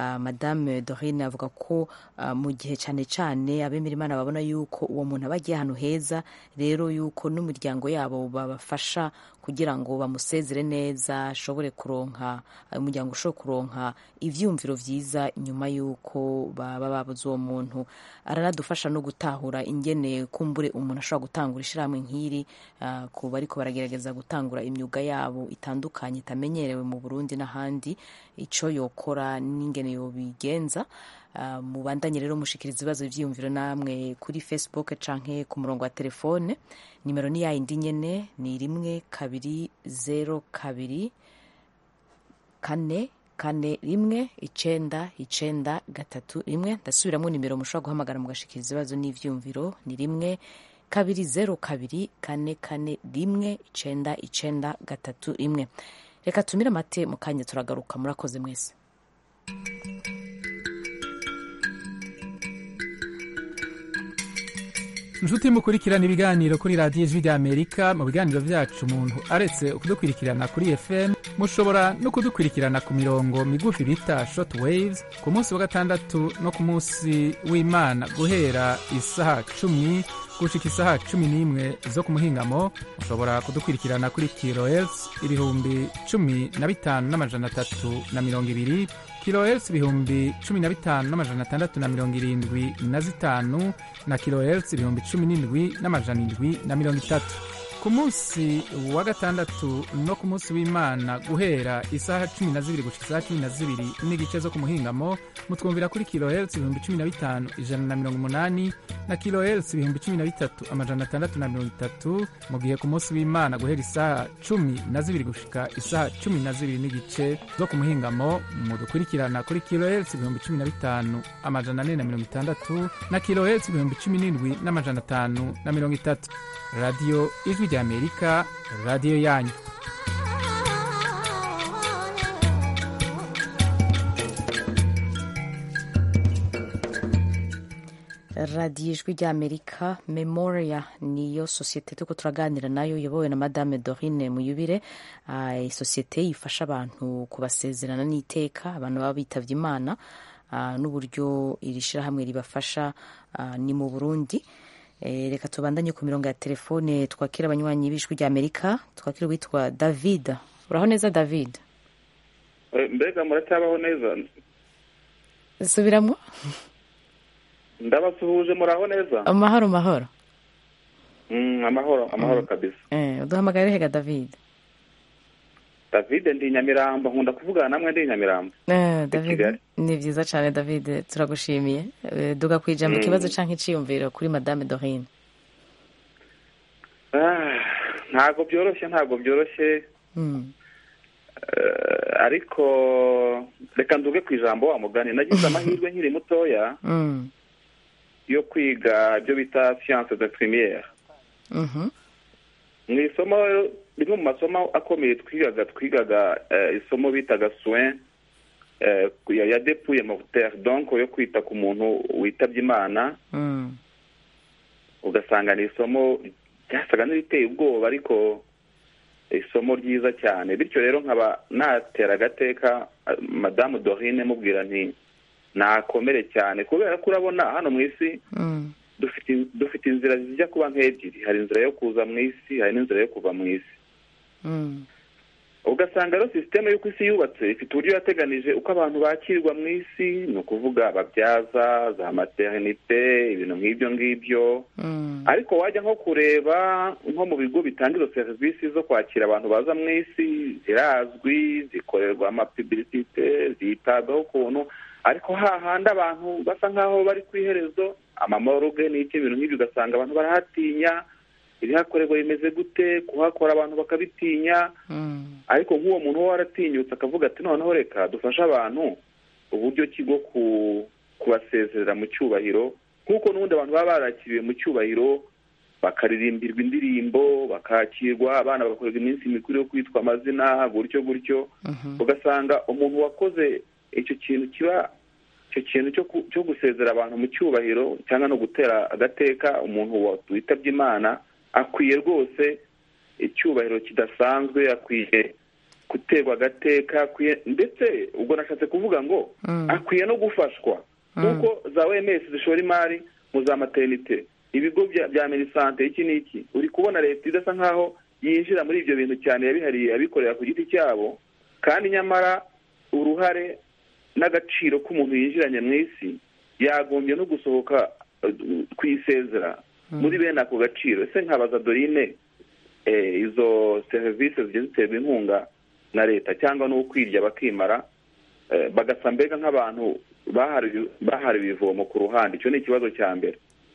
madame dorine avuga ko mu gihe cyane cyane abemera imana babona yuko uwo muntu aba agiye ahantu heza rero yuko n'umuryango yabo babafasha kugira ngo bamusezere neza ashobore kuronka umuryango ushobora kuronka ibyumviro byiza nyuma y'uko baba babuze uwo muntu aranadufasha no gutahura ingene kumbure umuntu ashobora gutangura ishyirahamwe nk'iri ku bariko baragerageza gutangura imyuga yabo itandukanye itamenyerewe mu burundi n'ahandi icyo yokora n'ingene yobigenza mubandanye rero mushikiriza ibibazo byiyumviro namwe kuri facebook canke ku murongo wa telefone nimero ni yayindi nyene ni rimwe kabiri zero kabiri kane kane rimwe icenda icenda gatatu rimwe ndasubiramo nimero mushobora guhamagara mugashikiriza ibibazo n'ivyumviro ni rimwe kabiri zero kabiri kane kane rimwe icenda icenda gatatu rimwe reka tumire amate mu kanya turagaruka murakoze mwese inshuti mukurikirana ibiganiro kuri radiyo ijwi ry'amerika mu biganiro byacu umuntu aretse kudukurikirana kuri fm mushobora no kudukurikirana ku mirongo migufi bita short waves ku munsi wa gatandatu no ku munsi w'imana guhera isaha cumi gushika isaha cumi n'imwe zo ku muhingamo mushobora kudukurikirana kuri kilohertz ibihumbi cumi na bitanu n'amajana atatu na mirongo ibiri kilohertz ibihumbi cumi na bitanu n'amajana atandatu na mirongo irindwi na zitanu na kilohertz ibihumbi cumi n'indwi n'amajana indwi na mirongo itatu ku munsi wa gatandatu no ku munsi w'imana guhera isaha cumi na zibiri gushika isaha cumi na zibiri n'igice zo ku muhingamo mutwumvira kuri kilohertz ibihumbi cumi na bitanu ijana na mirongo umunani na kilohertz ibihumbi cumi na bitatu amajana atandatu na mirongo itatu mu gihe ku munsi w'imana guhera isaha cumi na zibiri gushika isaha cumi na zibiri n'igice zo ku muhingamo mudukurikirana kuri kilohertz ibihumbi cumi na bitanu amajana ane na mirongo itandatu na kilohertz ibihumbi cumi n'indwi n'amajana atanu na mirongo itatu radiyo ijwi ry'amerika radiyo yanyu radiyo ijwi ry'amerika memoria niyo sosiyete turiko turaganira nayo iyobowe na madame dorine muyubire Ah, iyi sosiyete ifasha abantu kubasezerana n'iteka abantu baba bitavye imana ah, n'uburyo iri shirahamwe ribafasha ah, ni mu burundi Eh, reka tubandanye ku mirongo ya telefone twakira abanywanyi b'ijwi ry'amerika twakira uwitwa david uraho neza david mbega muracyabaho neza subiramwo ndabasuhuje muraho neza amahoro mahoro Mm, amahoro amahoro kabisa eh, uduhamagare hega david david ndi nyamirambo nkunda kuvugana namwe ndi nyamirambo Eh, David Kigali. ni vyiza cane David turagushimiye Eh, duga kwijambo Mm. ikibazo canke iciyumviro kuri madame Dorine Ah, ntabwo byoroshye ntabwo byoroshye Mm. Eh, ariko reka nduge ku ijambo wa mugani nagize amahirwe nkiri mutoya Mm. yo kwiga ibyo bita siyanse de premiere Mhm. mu isomo rimwe mu masomo akomeye twigaga twigaga eh, isomo bitaga soin eh, ya ya depuye mortere donc yo kwita ku muntu witabye imana Mm. ugasanga ni isomo ryasaga n'iriteye ubwoba ariko isomo ryiza cyane bityo rero nkaba natera agateka eh, madamu dorine mubwira nti nakomere cyane kubera ko urabona hano mu isi Mm. dufite dufite inzira zijya kuba nk'ebyiri hari inzira yo kuza mu isi hari n'inzira yo kuva mu isi Mm. ugasanga rero sisiteme y'uko isi yubatse ifite uburyo yateganije uko abantu bakirwa mu isi ni ukuvuga ababyaza za materinite ibintu nk'ibyo ngibyo Mm. ariko wajya nko kureba nko mu bigo bitanga izo serivisi zo kwakira abantu baza mu isi zirazwi zikorerwa amapibilisite zitabwaho ukuntu ariko hahandi abantu basa nk'aho bari ku iherezo amamoroge n'iki ibintu nk'ibyo ugasanga abantu barahatinya ibihakorerwa bimeze gute kuhakora abantu bakabitinya Mm. ariko nk'uwo muntu uba waratinyutse akavuga ati noneho reka dufashe abantu uburyo ki bwo ku- kubasezerera mu cyubahiro nk'uko n'ubundi abantu baba barakiriwe mu cyubahiro bakaririmbirwa indirimbo bakakirwa abana bagakorerwa iminsi mikuru yo kwitwa amazina gutyo gutyo Mhm. ugasanga umuntu wakoze icyo kintu kiba icyo kintu cyo ku- cyo gusezera abantu mu cyubahiro cyangwa no gutera agateka umuntu wa- witabye imana akwiye rwose icyubahiro kidasanzwe akwiye guterwa agateka akwiye ndetse ubwo nashatse kuvuga ngo Mm. akwiye no gufashwa nk'uko za OMS zishora imari mu za materinite ibigo bya bya minisante iki n'iki uri kubona leta idasa nk'aho yinjira muri ibyo bintu cyane yabihariye abikorera ku giti cyabo kandi nyamara uruhare n'agaciro k'umuntu yinjiranye mu isi yagombye no gusohoka eh, ku isezera muri bene ako gaciro ese nkabaza dorine eh, izo serivisi zigiye ziterwa inkunga na leta cyangwa n'ukwirya bakimara eh, bagasa mbega nk'abantu bahariwe bahariwe ivomo ku ruhande icyo ni ikibazo cya mbere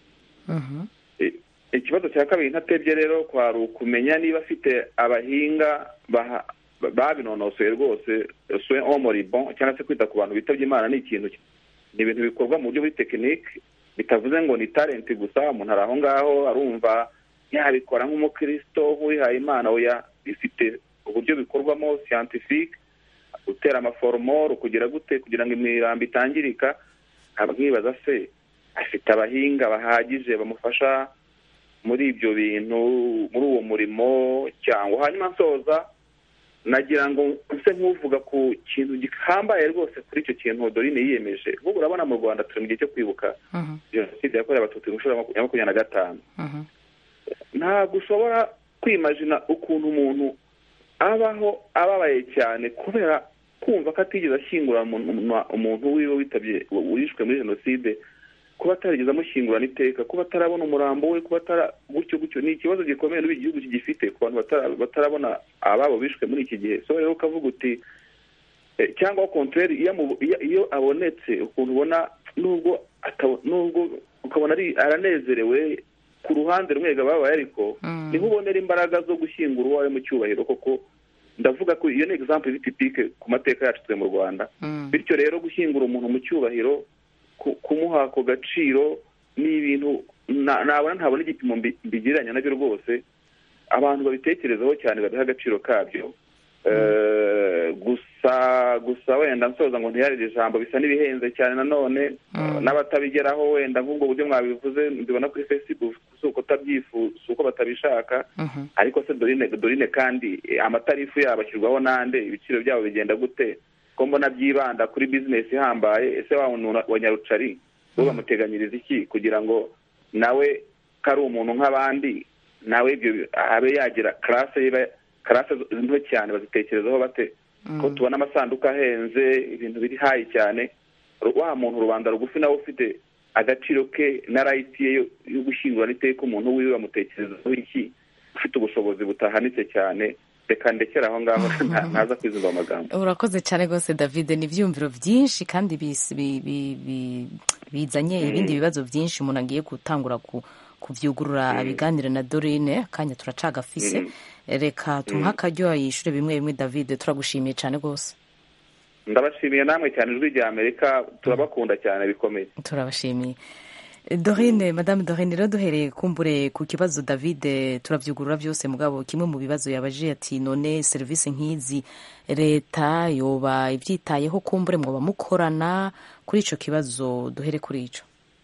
Mhm. I- ikibazo cya kabiri ntatebye rero kwari ukumenya niba afite abahinga baha- babinonosoye rwose soin omoribon cyangwa se kwita ku bantu bitabye imana ni ikintu ni ibintu bikorwa mu buryo buri tekinike bitavuze ngo ni talenti gusa umuntu ari aho ngaho arumva yabikora nk'umukristo nk'uwihaye imana oya bifite uburyo bikorwamo scientifique gutera amaforomoro kugira gute kugira ngo imirambo itangirika nkaba nkibaza se afite abahinga bahagije bamufasha muri ibyo bintu muri uwo murimo cyangwa hanyuma nsoza nagira ngo nse nk'uvuga ku kintu gihambaye rwose kuri icyo kintu dorine yiyemeje nk'ubu urabona mu rwanda turi mu gihe cyo kwibuka Mhm. jenoside yakorewe abatutsi mu nshuro ya makumyabiri makumyabiri na gatanu Mhm. ntabwo ushobora kwimajina ukuntu umuntu abaho ababaye cyane kubera kumva ko atigeze ashyingura umuntu umuntu wiwe witabye wishwe muri jenoside kuba atarigeze amushyingurana iteka kuba atarabona umurambo we kuba atara gutyo gutyo ni ikibazo gikomeye n'ubu igihugu kigifite ku bantu batara- batarabona ababo bishwe muri iki gihe so rero ukavuga uti eh, cyangwa kontreri iyo amu- iyo- iyo abonetse ukuntu ubona nubwo atabo- nubwo ukabona ari aranezerewe ku ruhande rumwe babaye ariko Mm. niho ubonera imbaraga zo gushyingura uwawe mu cyubahiro koko ndavuga ko iyo ni example iri tipike ku mateka yacu twe mu rwanda Mm. bityo rero gushyingura umuntu mu cyubahiro ku- kumuha ako gaciro ni ibintu na- nabona ntabona igipimo mbi- mbigereranya nabyo rwose abantu babitekerezaho cyane babiha agaciro kabyo Eh, gusa gusa wenda nsoza ngo ntiyarire ijambo bisa n'ibihenze cyane nanone n'abatabigeraho wenda nk'ubwo buryo mwabivuze mbibona kuri facebook si uko utabyifuza si uko batabishaka ariko se dorine dorine kandi amatarifu yabo ashyirwaho n'ande ibiciro byabo bigenda gute ko mbona byibanda kuri bizinesi ihambaye ese wa muntu wa nyarucari bo bamuteganyiriza iki kugira ngo nawe ko ari umuntu nk'abandi nawe ibyo abe yagira karase karase nto cyane bazitekerezaho bate ko tubona amasanduku ahenze ibintu biri hayi cyane wa muntu rubanda rugufi nawe ufite agaciro ke na rayiti ye yo gushyingura n'iteka umuntu wiwe bamutekerezaho iki ufite ubushobozi butahanitse cyane reka ndekere aho ngaho ntaza kwizumva amagambo urakoze cyane rwose david ni ibyiyumviro byinshi kandi bizanye ibindi bibazo byinshi umuntu agiye gutangura kubyugurura abiganire na dorine akanya turacagafise reka tumuhe akaryo yishyure bimwe bimwe david turagushimiye cyane rwose ndabashimiye namwe cyane ijwi rya amerika turabakunda cyane bikomeye turabashimiye dorine madame dorine rero duhereye kumbure ku kibazo david turabyugurura byose mugabo kimwe mu bibazo yabaje ati none serivisi nk'izi leta yoba ibyitayeho kumbure mwoba mukorana kuri icyo kibazo duhere kuri icyo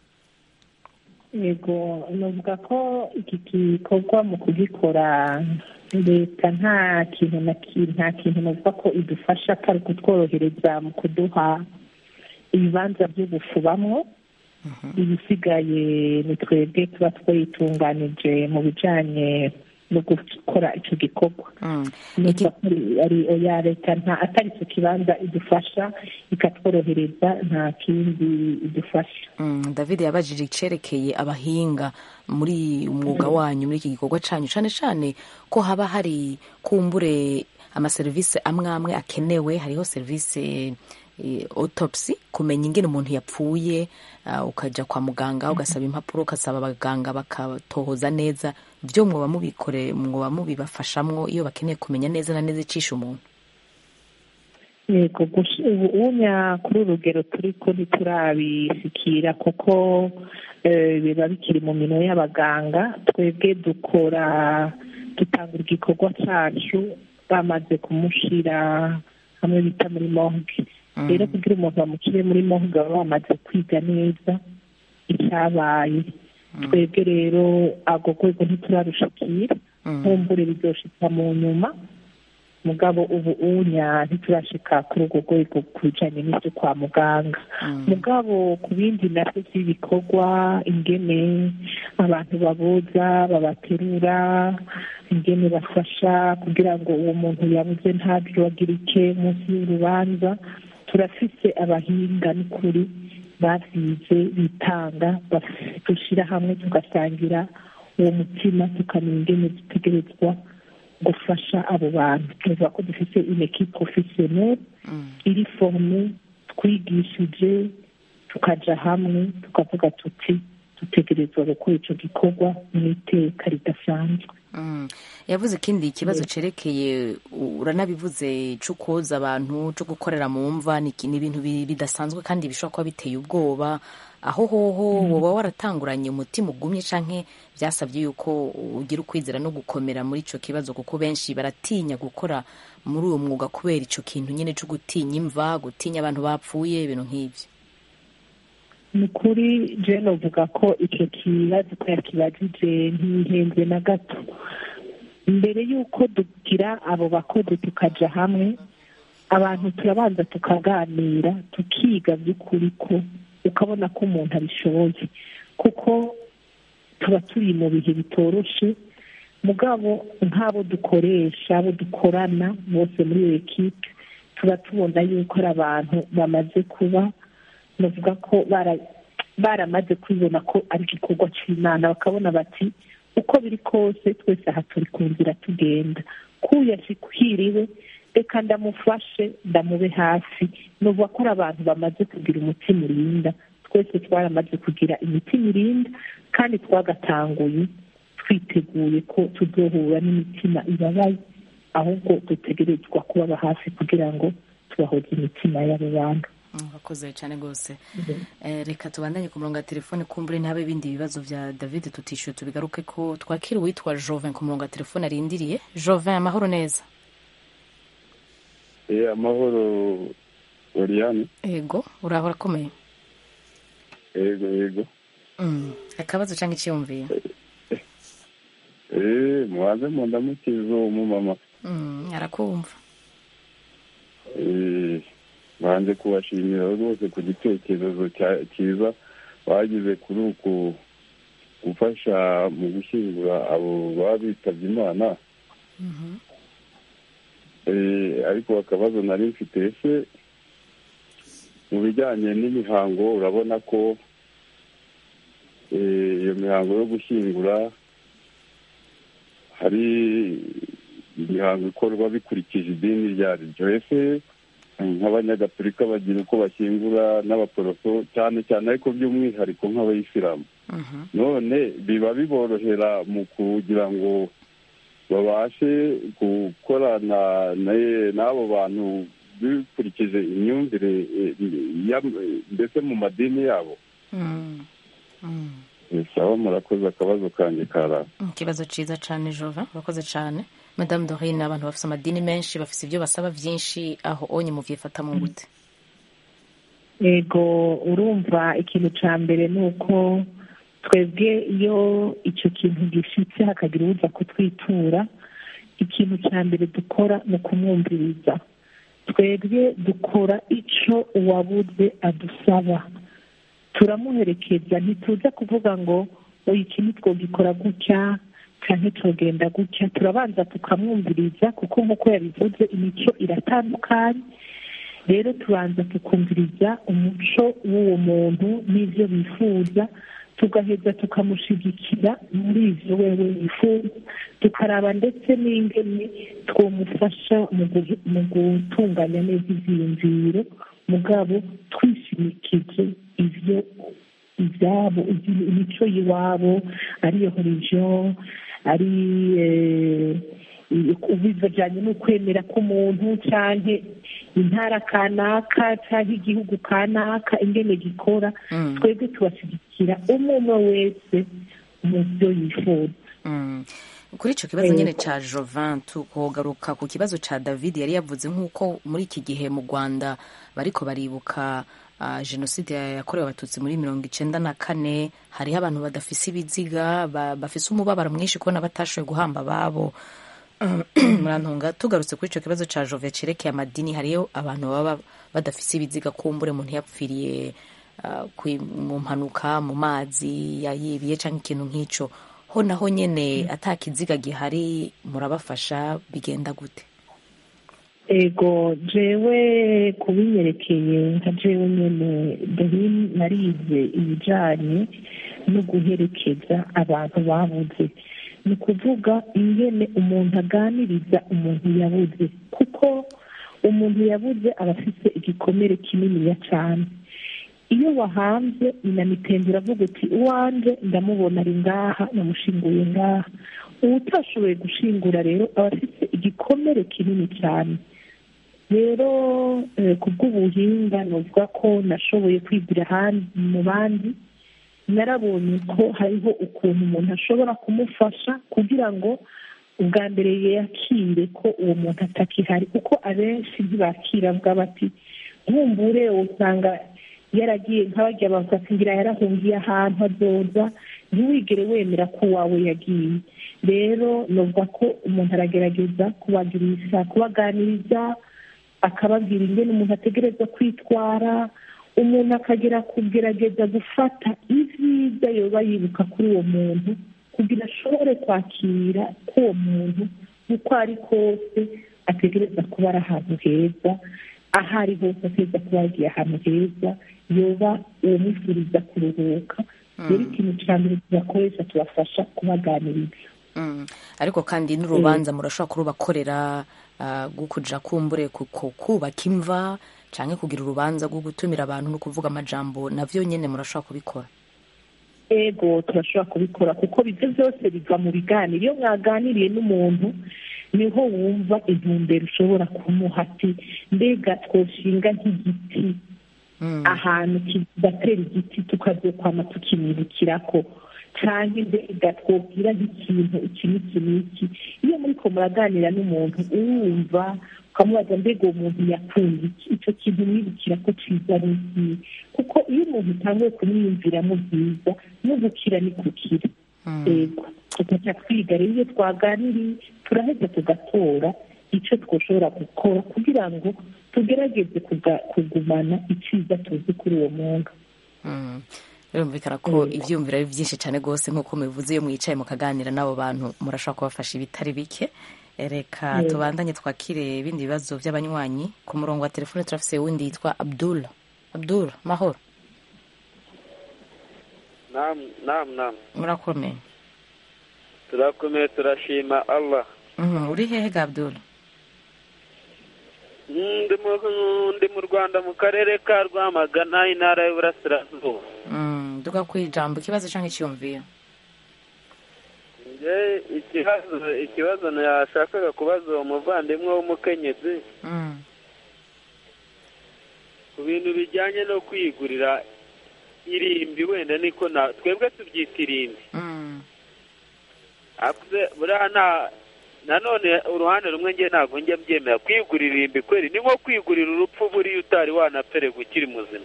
yego navuga ko iki gikorwa mu kugikora leta nta kintu na nta kintu navuga ko idufasha atari kutworohereza mu kuduha ibibanza byo gufubamwo ibisigaye ni twebwe tuba twayitunganije mu bijyanye no gukora icyo gikorwa ya leta nta atari icyo kibanza idufasha ikatworohereza nta kindi idufasha david yabajije icyerekeye abahinga muri umwuga wanyu muri iki gikorwa cyanyu cyane cyane ko haba hari kumbure amaserivisi amwe amwe akenewe hariho serivisi autopsy kumenya ingene umuntu yapfuye ukajya kwa muganga ugasaba impapuro ugasaba abaganga bakatohoza neza byo mwoba mubikore mwoba mubibafashamwo iyo bakeneye kumenya neza na neza icisha umuntu yego ubunya kuri urugero turi ko ntiturabishyikira kuko biba bikiri mu minwe y'abaganga twebwe dukora dutanga igikorwa cyacu bamaze kumushyira hamwe bita muri morgue rero kugira umuntu bamushyire muri morgue baba bamaze kwiga neza icyabaye twebwe rero ako rwego ntiturarushikira nkumbure biryoshika mu nyuma mugabo ubu unya ntiturashika kuri urwo rwego ku bijyanye n'ibyo kwa muganga mugabo ku bindi nabyo by'ibikorwa ingene abantu babuza babaterura ingene bafasha kugira ngo uwo muntu yabuze ntabyibagirike munsi y'urubanza turafise abahinga n'ukuri babyize bitanga dushyira hamwe tugasangira uwo mutima tukamenya ingene dutegerezwa gufasha abo bantu tuvuga ko dufite ineki porofesiyoneri iri forume twigishije tukaja hamwe tukavuga tuti dutegerezwa gukora icyo gikorwa mu iteka ridasanzwe yavuze ikindi ikibazo cyerekeye uranabivuze cyo koza abantu cyo gukorera mu mva ni ibintu bidasanzwe kandi bishobora kuba biteye ubwoba aho hoho woba waratanguranye umutima ugumye cyangwa byasabye yuko ugira ukwizera no gukomera muri icyo kibazo kuko benshi baratinya gukora muri uwo mwuga kubera icyo kintu nyine cyo gutinya imva gutinya abantu bapfuye ibintu nk'ibyo ni kuri jene uvuga ko icyo kibazo ko yakibajije ntihenze na gato mbere y'uko dugira abo bakozi tukajya hamwe abantu turabanza tukaganira tukiga by'ukuri ko ukabona ko umuntu abishoboye kuko tuba turi mu bihe bitoroshe mugabo nk'abo dukoresha abo dukorana bose muri iyo ekipe tuba tubona yuko ari abantu bamaze kuba bavuga ko baramaze kwibona ko ari igikorwa cy'imana bakabona bati uko biri kose twese aha turi ku nzira tugenda kuyashyikiriwe reka ndamufashe ndamube hafi nuvuga ko ari abantu bamaze kugira umutima urinda twese twaramaze kugira imitima irinda kandi twagatanguye twiteguye ko tuzohura n'imitima ibabaye ahubwo dutegerezwa kubaba hafi kugira ngo tubahoze imitima y'abo bantu urakoze cyane rwose reka tubandanye ku murongo wa telefone kumbure ntihabe ibindi bibazo bya david tutishyuye tubigaruke ko twakira uwitwa jovin ku murongo wa telefone arindiriye jovin amahoro neza amahoro oriyane yego uraba urakomeye yego yego Mm, akabazo cyangwa icyiyumviro eee mubanze mu ndamukizo umumama Mm, arakumva eee banze kubashimira rwose ku gitekerezo cya- cyiza bagize kuri uku gufasha mu gushyingura abo baba bitabye imana Eh, ariko akabazo nari mfite ese mu bijyanye n'imihango urabona ko eh, iyo mihango yo gushyingura hari imihango ikorwa bikurikije idini iryo ari ryo ese nk'abanyagatolika bagira uko bashyingura n'abaporoso cyane cyane ariko by'umwihariko nk'abayisilamu none biba biborohera mu kugira ngo babashe gukorana na- n'abo bantu bikurikije imyumvire eh, ya- mbese mu madini yabo Mm, mm. Eh, sawa murakoze akabazo kanjye kara ikibazo cyiza cyane jova urakoze cyane madamu dorine abantu bafite amadini menshi bafite ibyo basaba byinshi aho onye muvyifata mu gute yego urumva ikintu cya mbere ni uko twebwe iyo icyo kintu gishitse hakagira uza kutwitura ikintu cya mbere dukora ni ukumwumviriza twebwe dukora icyo uwabuze adusaba turamuherekeza ntituza kuvuga ngo oya iki ntitwogikora gutya cyangwa tugenda gutya turabanza tukamwumviriza kuko nk'uko yabivuze imico iratandukanye rero tubanza tukumviriza umuco w'uwo muntu n'ibyo bifuza tugaheza tukamushyigikira muri ibyo wewe wifuza tukaraba ndetse n'ingene twamufasha mu guhe- mu gutunganya neza ibyiyumviro mugabo twishimikije ibyo ibyabo iby- imico y'iwabo ariyo religion ari eh, bijyanye n'ukwemera k'umuntu cyangwa intara kanaka cyangwa igihugu kanaka ingene gikora Mm. twebwe tubashyigikira umwe umwe wese mu byo yifuza Mm. kuri icyo kibazo Yego. nyine cya jovin tukogaruka ku kibazo cya david yari yavuze nk'uko muri iki gihe mu rwanda bariko baribuka ah, jenoside yakorewe abatutsi muri mirongo icenda na kane hariho abantu badafise ibiziga ba- bafise umubabaro mwinshi kubona batashoboye guhamba ababo murantunga tugarutse kuri icyo kibazo cya jove cerekeye amadini hariyo abantu baba badafise ibiziga kumbure umuntu yapfiriye ah, kwi- mu mpanuka mu mazi yayibiye cyangwa ikintu nk'icyo ho naho nyine ata kiziga gihari murabafasha bigenda gute ego jewe kubinyerekeye nka jewe nyene dore narize ibijanye no guherekeza abantu babuze ni ukuvuga ingene umuntu aganiriza umuntu yabuze kuko umuntu yabuze aba afite igikomere kininiya cyane iyo wahanze inamitende uravuga uti uwanje ndamubona ari ngaha namushinguye ngaha uwo utashoboye gushingura rero aba afite igikomere kinini cyane rero eh, ku bw'ubuhinga nuvuga ko nashoboye kwigira ahandi mu bandi narabonye ko hariho ukuntu umuntu ashobora kumufasha kugira ngo ubwa mbere yakire ko uwo muntu atakihari kuko abenshi ntibakira bwa bati nkumbure usanga yaragiye nk'abajya bavuga ati ngira yarahungiye ahantu azoza ntiwigere wemera ko uwawe yagiye rero nuvuga ko umuntu aragerageza kubagirisha kubaganiriza akababwira ingene umuntu ategereza kwitwara umuntu akagera kugerageza gufata ibyiza yoba yibuka kuri uwo muntu kugira ashobore kwakira ko uwo muntu uko ari kose ategereza kuba ari ahantu heza aho ari hose ategereza kuba yagiye ahantu heza yoba uwamufuriza kuruhuka rero ikintu cya mbere tubakoresha tubafasha kubaganiriza Mm. ariko kandi n'urubanza murashobora kurubakorera ah, rwo kuja kumbure ku- ku- kubaka imva canke kugira urubanza rwo gutumira abantu no kuvuga amajambo navyo nyene murashobora kubikora ego turashobora kubikora kuko ibyo byose biva mu biganiro iyo mwaganiriye n'umuntu niho wumva intumbero ushobora kumuha ati mbega twoshinga nk'igiti ahantu kigatera igiti tukazokwama tukimwibukirako cyangwa mbega twobwira nk'ikintu iki n'iki n'iki iyo muriko muraganira n'umuntu urumva ukamubaza mbega uwo muntu yakunda iki icyo kintu mwibukira ko cyiza ari ikihe kuko iyo umuntu utanguye kumwiyumviramo byiza no gukira ni gukira yego tugaca twiga rero iyo twaganiriye turaheza tugatora icyo twashobora gukora kugira ngo tugerageze kugumana icyiza tuzi kuri uwo mwuga birumvikana ko ibyiyumviro ari byinshi cyane rwose nk'uko mubivuze iyo mwicaye mukaganira n'abo bantu murashobora kubafasha ibitari bike reka tubandanye twakire ibindi bibazo by'abanywanyi ku murongo wa telefone turafise wundi yitwa abdul abdul mahoro namu namu namu murakomeye turakomeye turashima allah uri hehe ga abdul ndi mu rwanda mu karere ka rwamagana intara y'uburasirazuba duka ku ijambo ikibazo cyangwa icyumviro ikibazo ikibazo yashakaga kubaza uwo muvandimwe w'umukenyezi ku bintu bijyanye no kwigurira irimbi wenda niko twebwe tubyita irimbi buriya nta nanone uruhande rumwe nge ntabwo njya mbyemera kwigurira irimbi kweri ni nko kwigurira urupfu buriya utari wanaperega ukiri muzima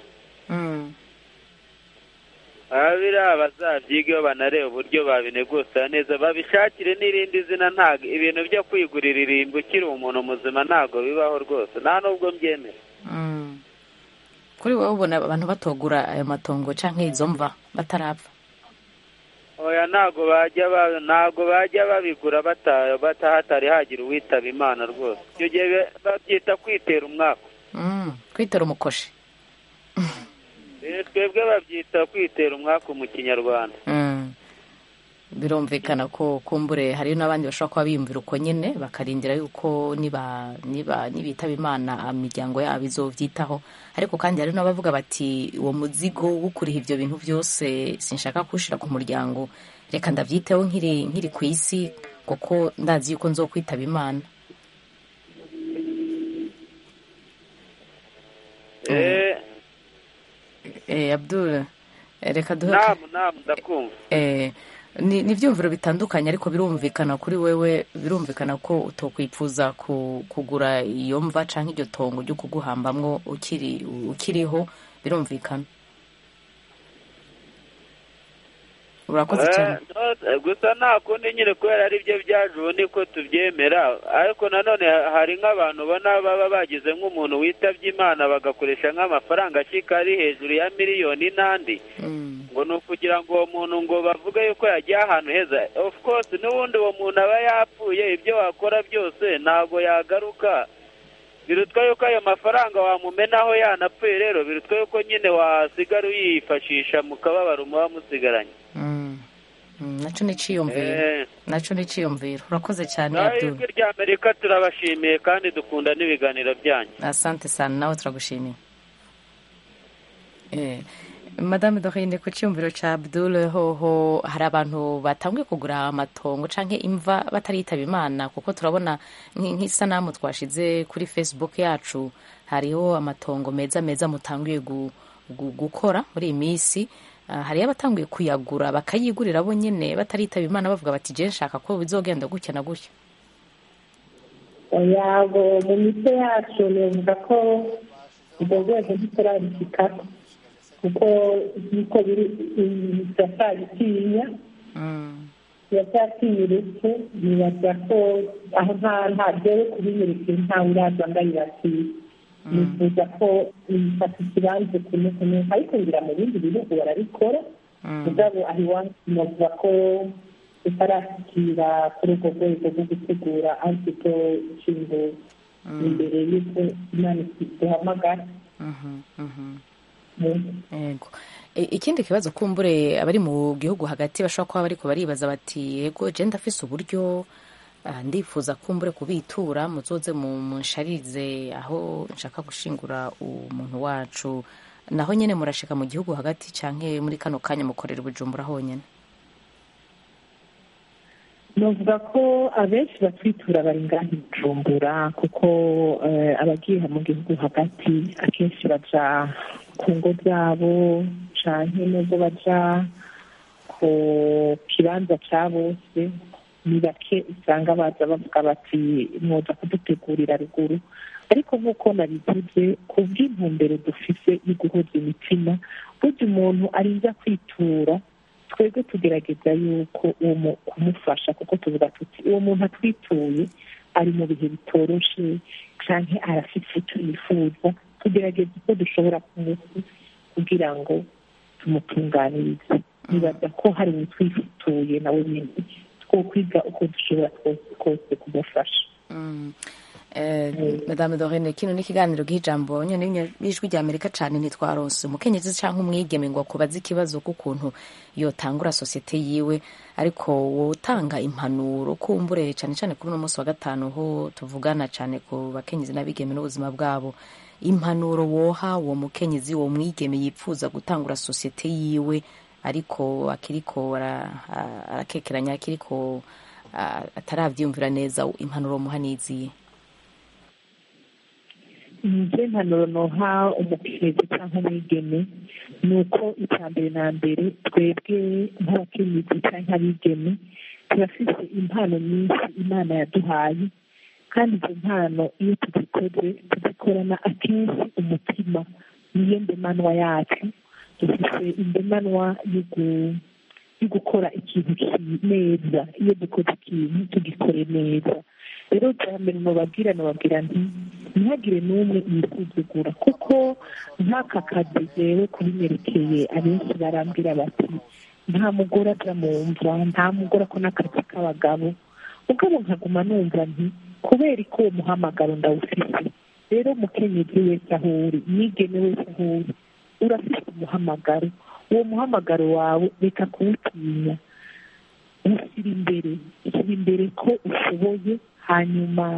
biriya bazabyigeho banareba uburyo babinegosira neza babishakire n'irindi zina ntabwo ibintu byo kwigurira irimbi ukiri umuntu muzima ntabwo bibaho rwose nta nubwo mbyemera kuri wowe ubona abantu batogura ayo matongo cyangwa izo mva batarapfa oya ntabwo bajya ntabwo bajya babigura hatari hagira uwitaba imana rwose icyo gihe babyita kwitera umwaka kwitera umukoshi twebwe babyita kwitera umwaka mu kinyarwanda birumvikana ko kumbure hari n'abandi bashobora kuba biyumvira uko nyine bakarindira yuko niba niba nibitaba imana imiryango yabo izobyitaho ariko kandi hari n'abavuga bati uwo muzigo wo kuriha ibyo bintu byose sinshaka kuwushyira ku muryango reka ndabyiteho nkiri nkiri ku isi kuko ndazi yuko nzo kwitaba imana abdul reka duhe ndakumva ni ibyumviro bitandukanye ariko birumvikana kuri wewe birumvikana ko utokwifuza kugura iyo mva cyangwa iryo tongo ryo kuguhambamwo ukiriho birumvikana urakoze cyane gusa nta kundi nyine kubera ari byo byaje ubu niko tubyemera ariko nanone hari nk'abantu ubona baba bagize nk'umuntu witabye imana bagakoresha nk'amafaranga ashyika ari hejuru ya miliyoni n'andi ngo ni ukugira ngo uwo muntu ngo bavuge yuko yagiye ahantu heza of course n'ubundi uwo muntu aba yapfuye ibyo wakora byose ntabwo yagaruka birutwa yuko ayo mafaranga wamumenaho yanapfuye rero birutwa yuko nyine wasigara uyifashisha mu kababaro muba musigaranye nacyo ni icyiyumviro nacyo ni icyiyumviro urakoze cyane ijwi rya amerika turabashimiye kandi dukunda n'ibiganiro byanyu asante sana nawe turagushimiye madame dorine ku cyumviro cya abdul hoho hari abantu batanguye kugura amatongo cyangwa imva bataritaba imana kuko turabona nk'isanamu twashize kuri facebook yacu hariho amatongo meza meza mutanguye gukora muri iyi minsi hariyo abatanguye kuyagura bakayigurira bo nyine bataritaba imana bavuga bati jya nshaka ko bizogenda gutya na gutya yabo mu mico yacu nivuga ko urwo rwego ntiturabishyikaho kuko nk'uko biri biracyabitinya biracyatinya urupfu nibaza ko aho nta nta byewe kubinyereka ntawe uraza ndayibatiye nifuza ko bifata ikibanza kumwe kumwe ariko ngira mu bindi bihugu barabikora mugabo aho iwacu navuga ko tutarashyikira kuri urwo rwego rwo gutegura antito ishinzwe imbere y'uko imana duhamagara yego ikindi kibazo kumbure abari mu gihugu hagati bashobora kuba bariko baribaza bati yego je ndafise uburyo ndifuza kumbure kubitura muzoze munsharize aho nshaka gushingura umuntu wacu naho nyene murashika mu gihugu hagati canke muri kano kanya mukorera ubujumbura honyene novuga ko abenshi batwitura bari ngaho bujumbura kuko abagiye mu gihugu hagati akenshi baja ku ngo zabo canke nubwo baja ku kibanza ca bose ni bake usanga baza bavuga bati mwoza kudutegurira ruguru ariko nk'uko nabivuze ku bw'intumbero dufise yo guhuza imitima burya umuntu arinda kwitura twebwe tugerageza yuko uwo kumufasha kuko tuvuga tuti uwo muntu atwituye ari mu bihe bitoroshe cyangwa arafite icyo yifuza tugerageza uko dushobora kumuha kugira ngo tumutunganirize nibaza ko hari utwituye nawe nyine two kwiga uko dushobora twose kumufasha madame dorene kino ni ikiganiro k'ijambo nyine y'ijwi rya amerika cyane ntitwarose umukenyezi cyangwa umwigeme ngo akubaze ikibazo k'ukuntu yotangura sosiyete yiwe ariko wowe utanga impanuro kumbure cyane cyane kuri uno munsi wa gatanu ho tuvugana cyane ku bakenyezi n'abigeme n'ubuzima bwabo impanuro woha uwo mukenyezi uwo mwigeme yipfuza gutangura sosiyete yiwe ariko akiriko arakekeranya akiriko atarabyiyumvira neza impanuro muha n'iziye nje impanuro noha umukenyezi cyangwa umwigeme ni uko icya mbere na mbere twebwe nk'abakenyezi cyangwa abigeme turafite impano nyinshi imana yaduhaye kandi izo mpano iyo tuzikoze tuzikorana akenshi umutima niyo ndemanwa yacu dufite indemanwa yo gukora ikintu neza iyo dukoze ikintu tugikore neza rero bwa mbere nubabwira nubabwira nti ntihagire n'umwe yisuzugura kuko nk'aka kazi rero kubinyerekeye abenshi barambwira bati nta mugore aza mu mva nta mugore akora akazi k'abagabo ubwo nkaguma numva nti kubera ko uwo muhamagaro ndawufite rero umukenyezi wese aho uri mwigeme wese aho uri urafite umuhamagaro uwo muhamagaro wawe reka kuwutinya ushyira imbere ushyira imbere ko ushoboye hanyuma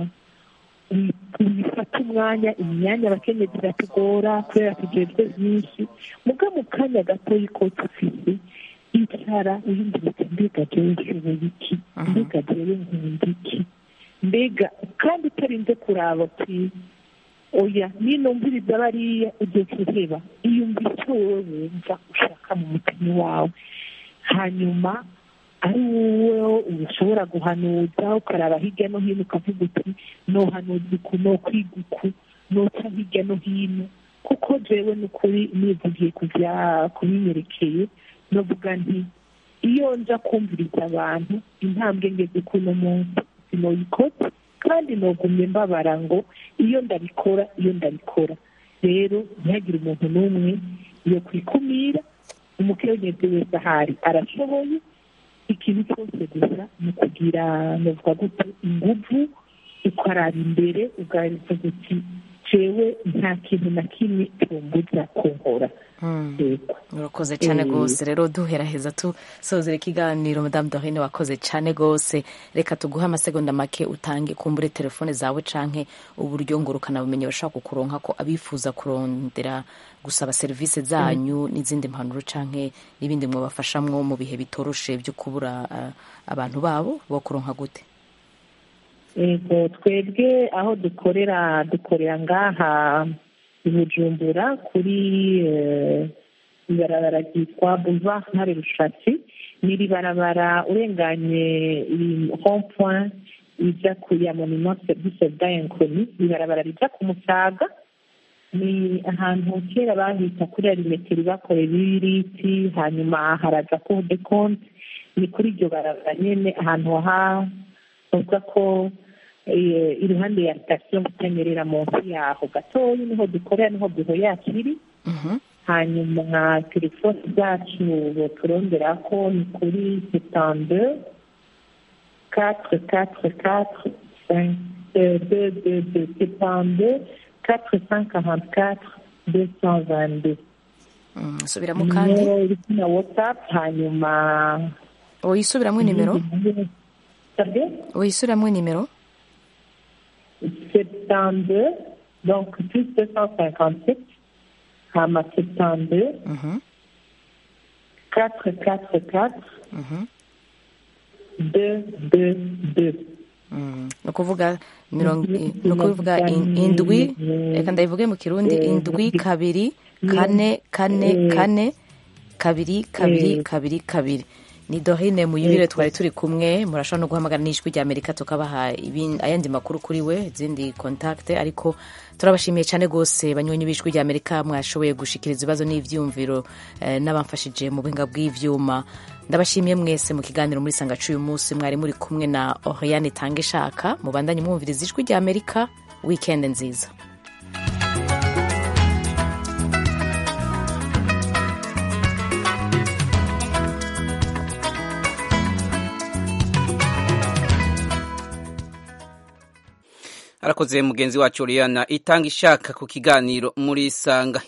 wifata umwanya imyanya abakenyezi iratugora kubera tugezwe byinshi muga mu kanya gatoya ko tufite icara wiyumvira uti mbega jewe nshoboye iki mbega jewe nkunda iki mbega kandi utarinze kuraba uti oya ninumviriza bariya ugiye kuheba iyumva icyo wowe wumva ushaka mu mutima wawe hanyuma ari wowe ushobora guhanuza ukaraba hirya no hino ukavuga uti nohanuza uku no kwiga uku noca hirya no hino kuko jewe ni ukuri nivugiye kubinyerekeye novuga nti iyo nja kumviriza abantu intambwe ngeze kuno munsi sinoyikoze kandi nogumye mbabara ngo iyo ndabikora iyo ndabikora rero ntihagire umuntu n'umwe yo kwikumira umukenyezi wese ahari arashoboye ikintu cyose gusa ni ukugira nuvuga gute inguvu ukaraba imbere ugaragaza uti jewe nta kintu na kimwe cyumbuza kunkora urakoze cyane rwose rero duheraheza tusozera ikiganiro madamu dorine wakoze cyane rwose reka tuguhe amasegonda make utange kumbure telefone zawe canke uburyo ngurukanabumenyi bashobora kukuronka ko abifuza kurondera gusaba serivisi zanyu n'izindi mpanuro canke n'ibindi mwabafashamwo mu bihe bitoroshe byo kubura abantu babo bo kuronka gute yego twebwe aho dukorera dukorera ngaha i bujumbura kuri ibarabara ryitwa boulevard ntare rushatsi ni iri barabara urenganye rond point rijya ku ya monument service dayankoni ibarabara rijya ku musaga ni ahantu kera bahita kuri arimetero bakorera ibiriti hanyuma haraza cour de compte ni kuri iryo barabara nyine ahantu ha bavuga ko iruhande ya sitasiyo mutanyerera munsi yaho gatoya niho dukorera niho biro yacu iri hanyuma telefoni zacu turondera ko ni kuri setande katire katire katire de de de setande katire sanke kahanti katire de san vande subiramo kandi iri na watsapu hanyuma uyisubiramo nimero uyisubiramo nimero 72, donc plus 257, Hama 72, 444, 222. ni ukuvuga mirongo ni ukuvuga indwi reka ndabivuge mu kirundi indwi kabiri kane kane kane kabiri kabiri kabiri kabiri ni dorine muyibire twari turi kumwe murashobora no guhamagara n'ijwi rya amerika tukabaha ibin- ayandi makuru kuri we izindi kontakte ariko turabashimiye cyane rwose banywanyi b'ijwi rya amerika mwashoboye gushikiriza ibibazo n'ivyumviro eh, n'abamfashije mu buhinga bw'ivyuma ndabashimiye mwese mu kiganiro muri sangacu uyu munsi mwari muri kumwe na oriane tange shaka mubandanye mwumviriza ijwi rya amerika weekend nziza arakoze mugenzi wacu Oriana itanga ishaka ku kiganiro muri sanga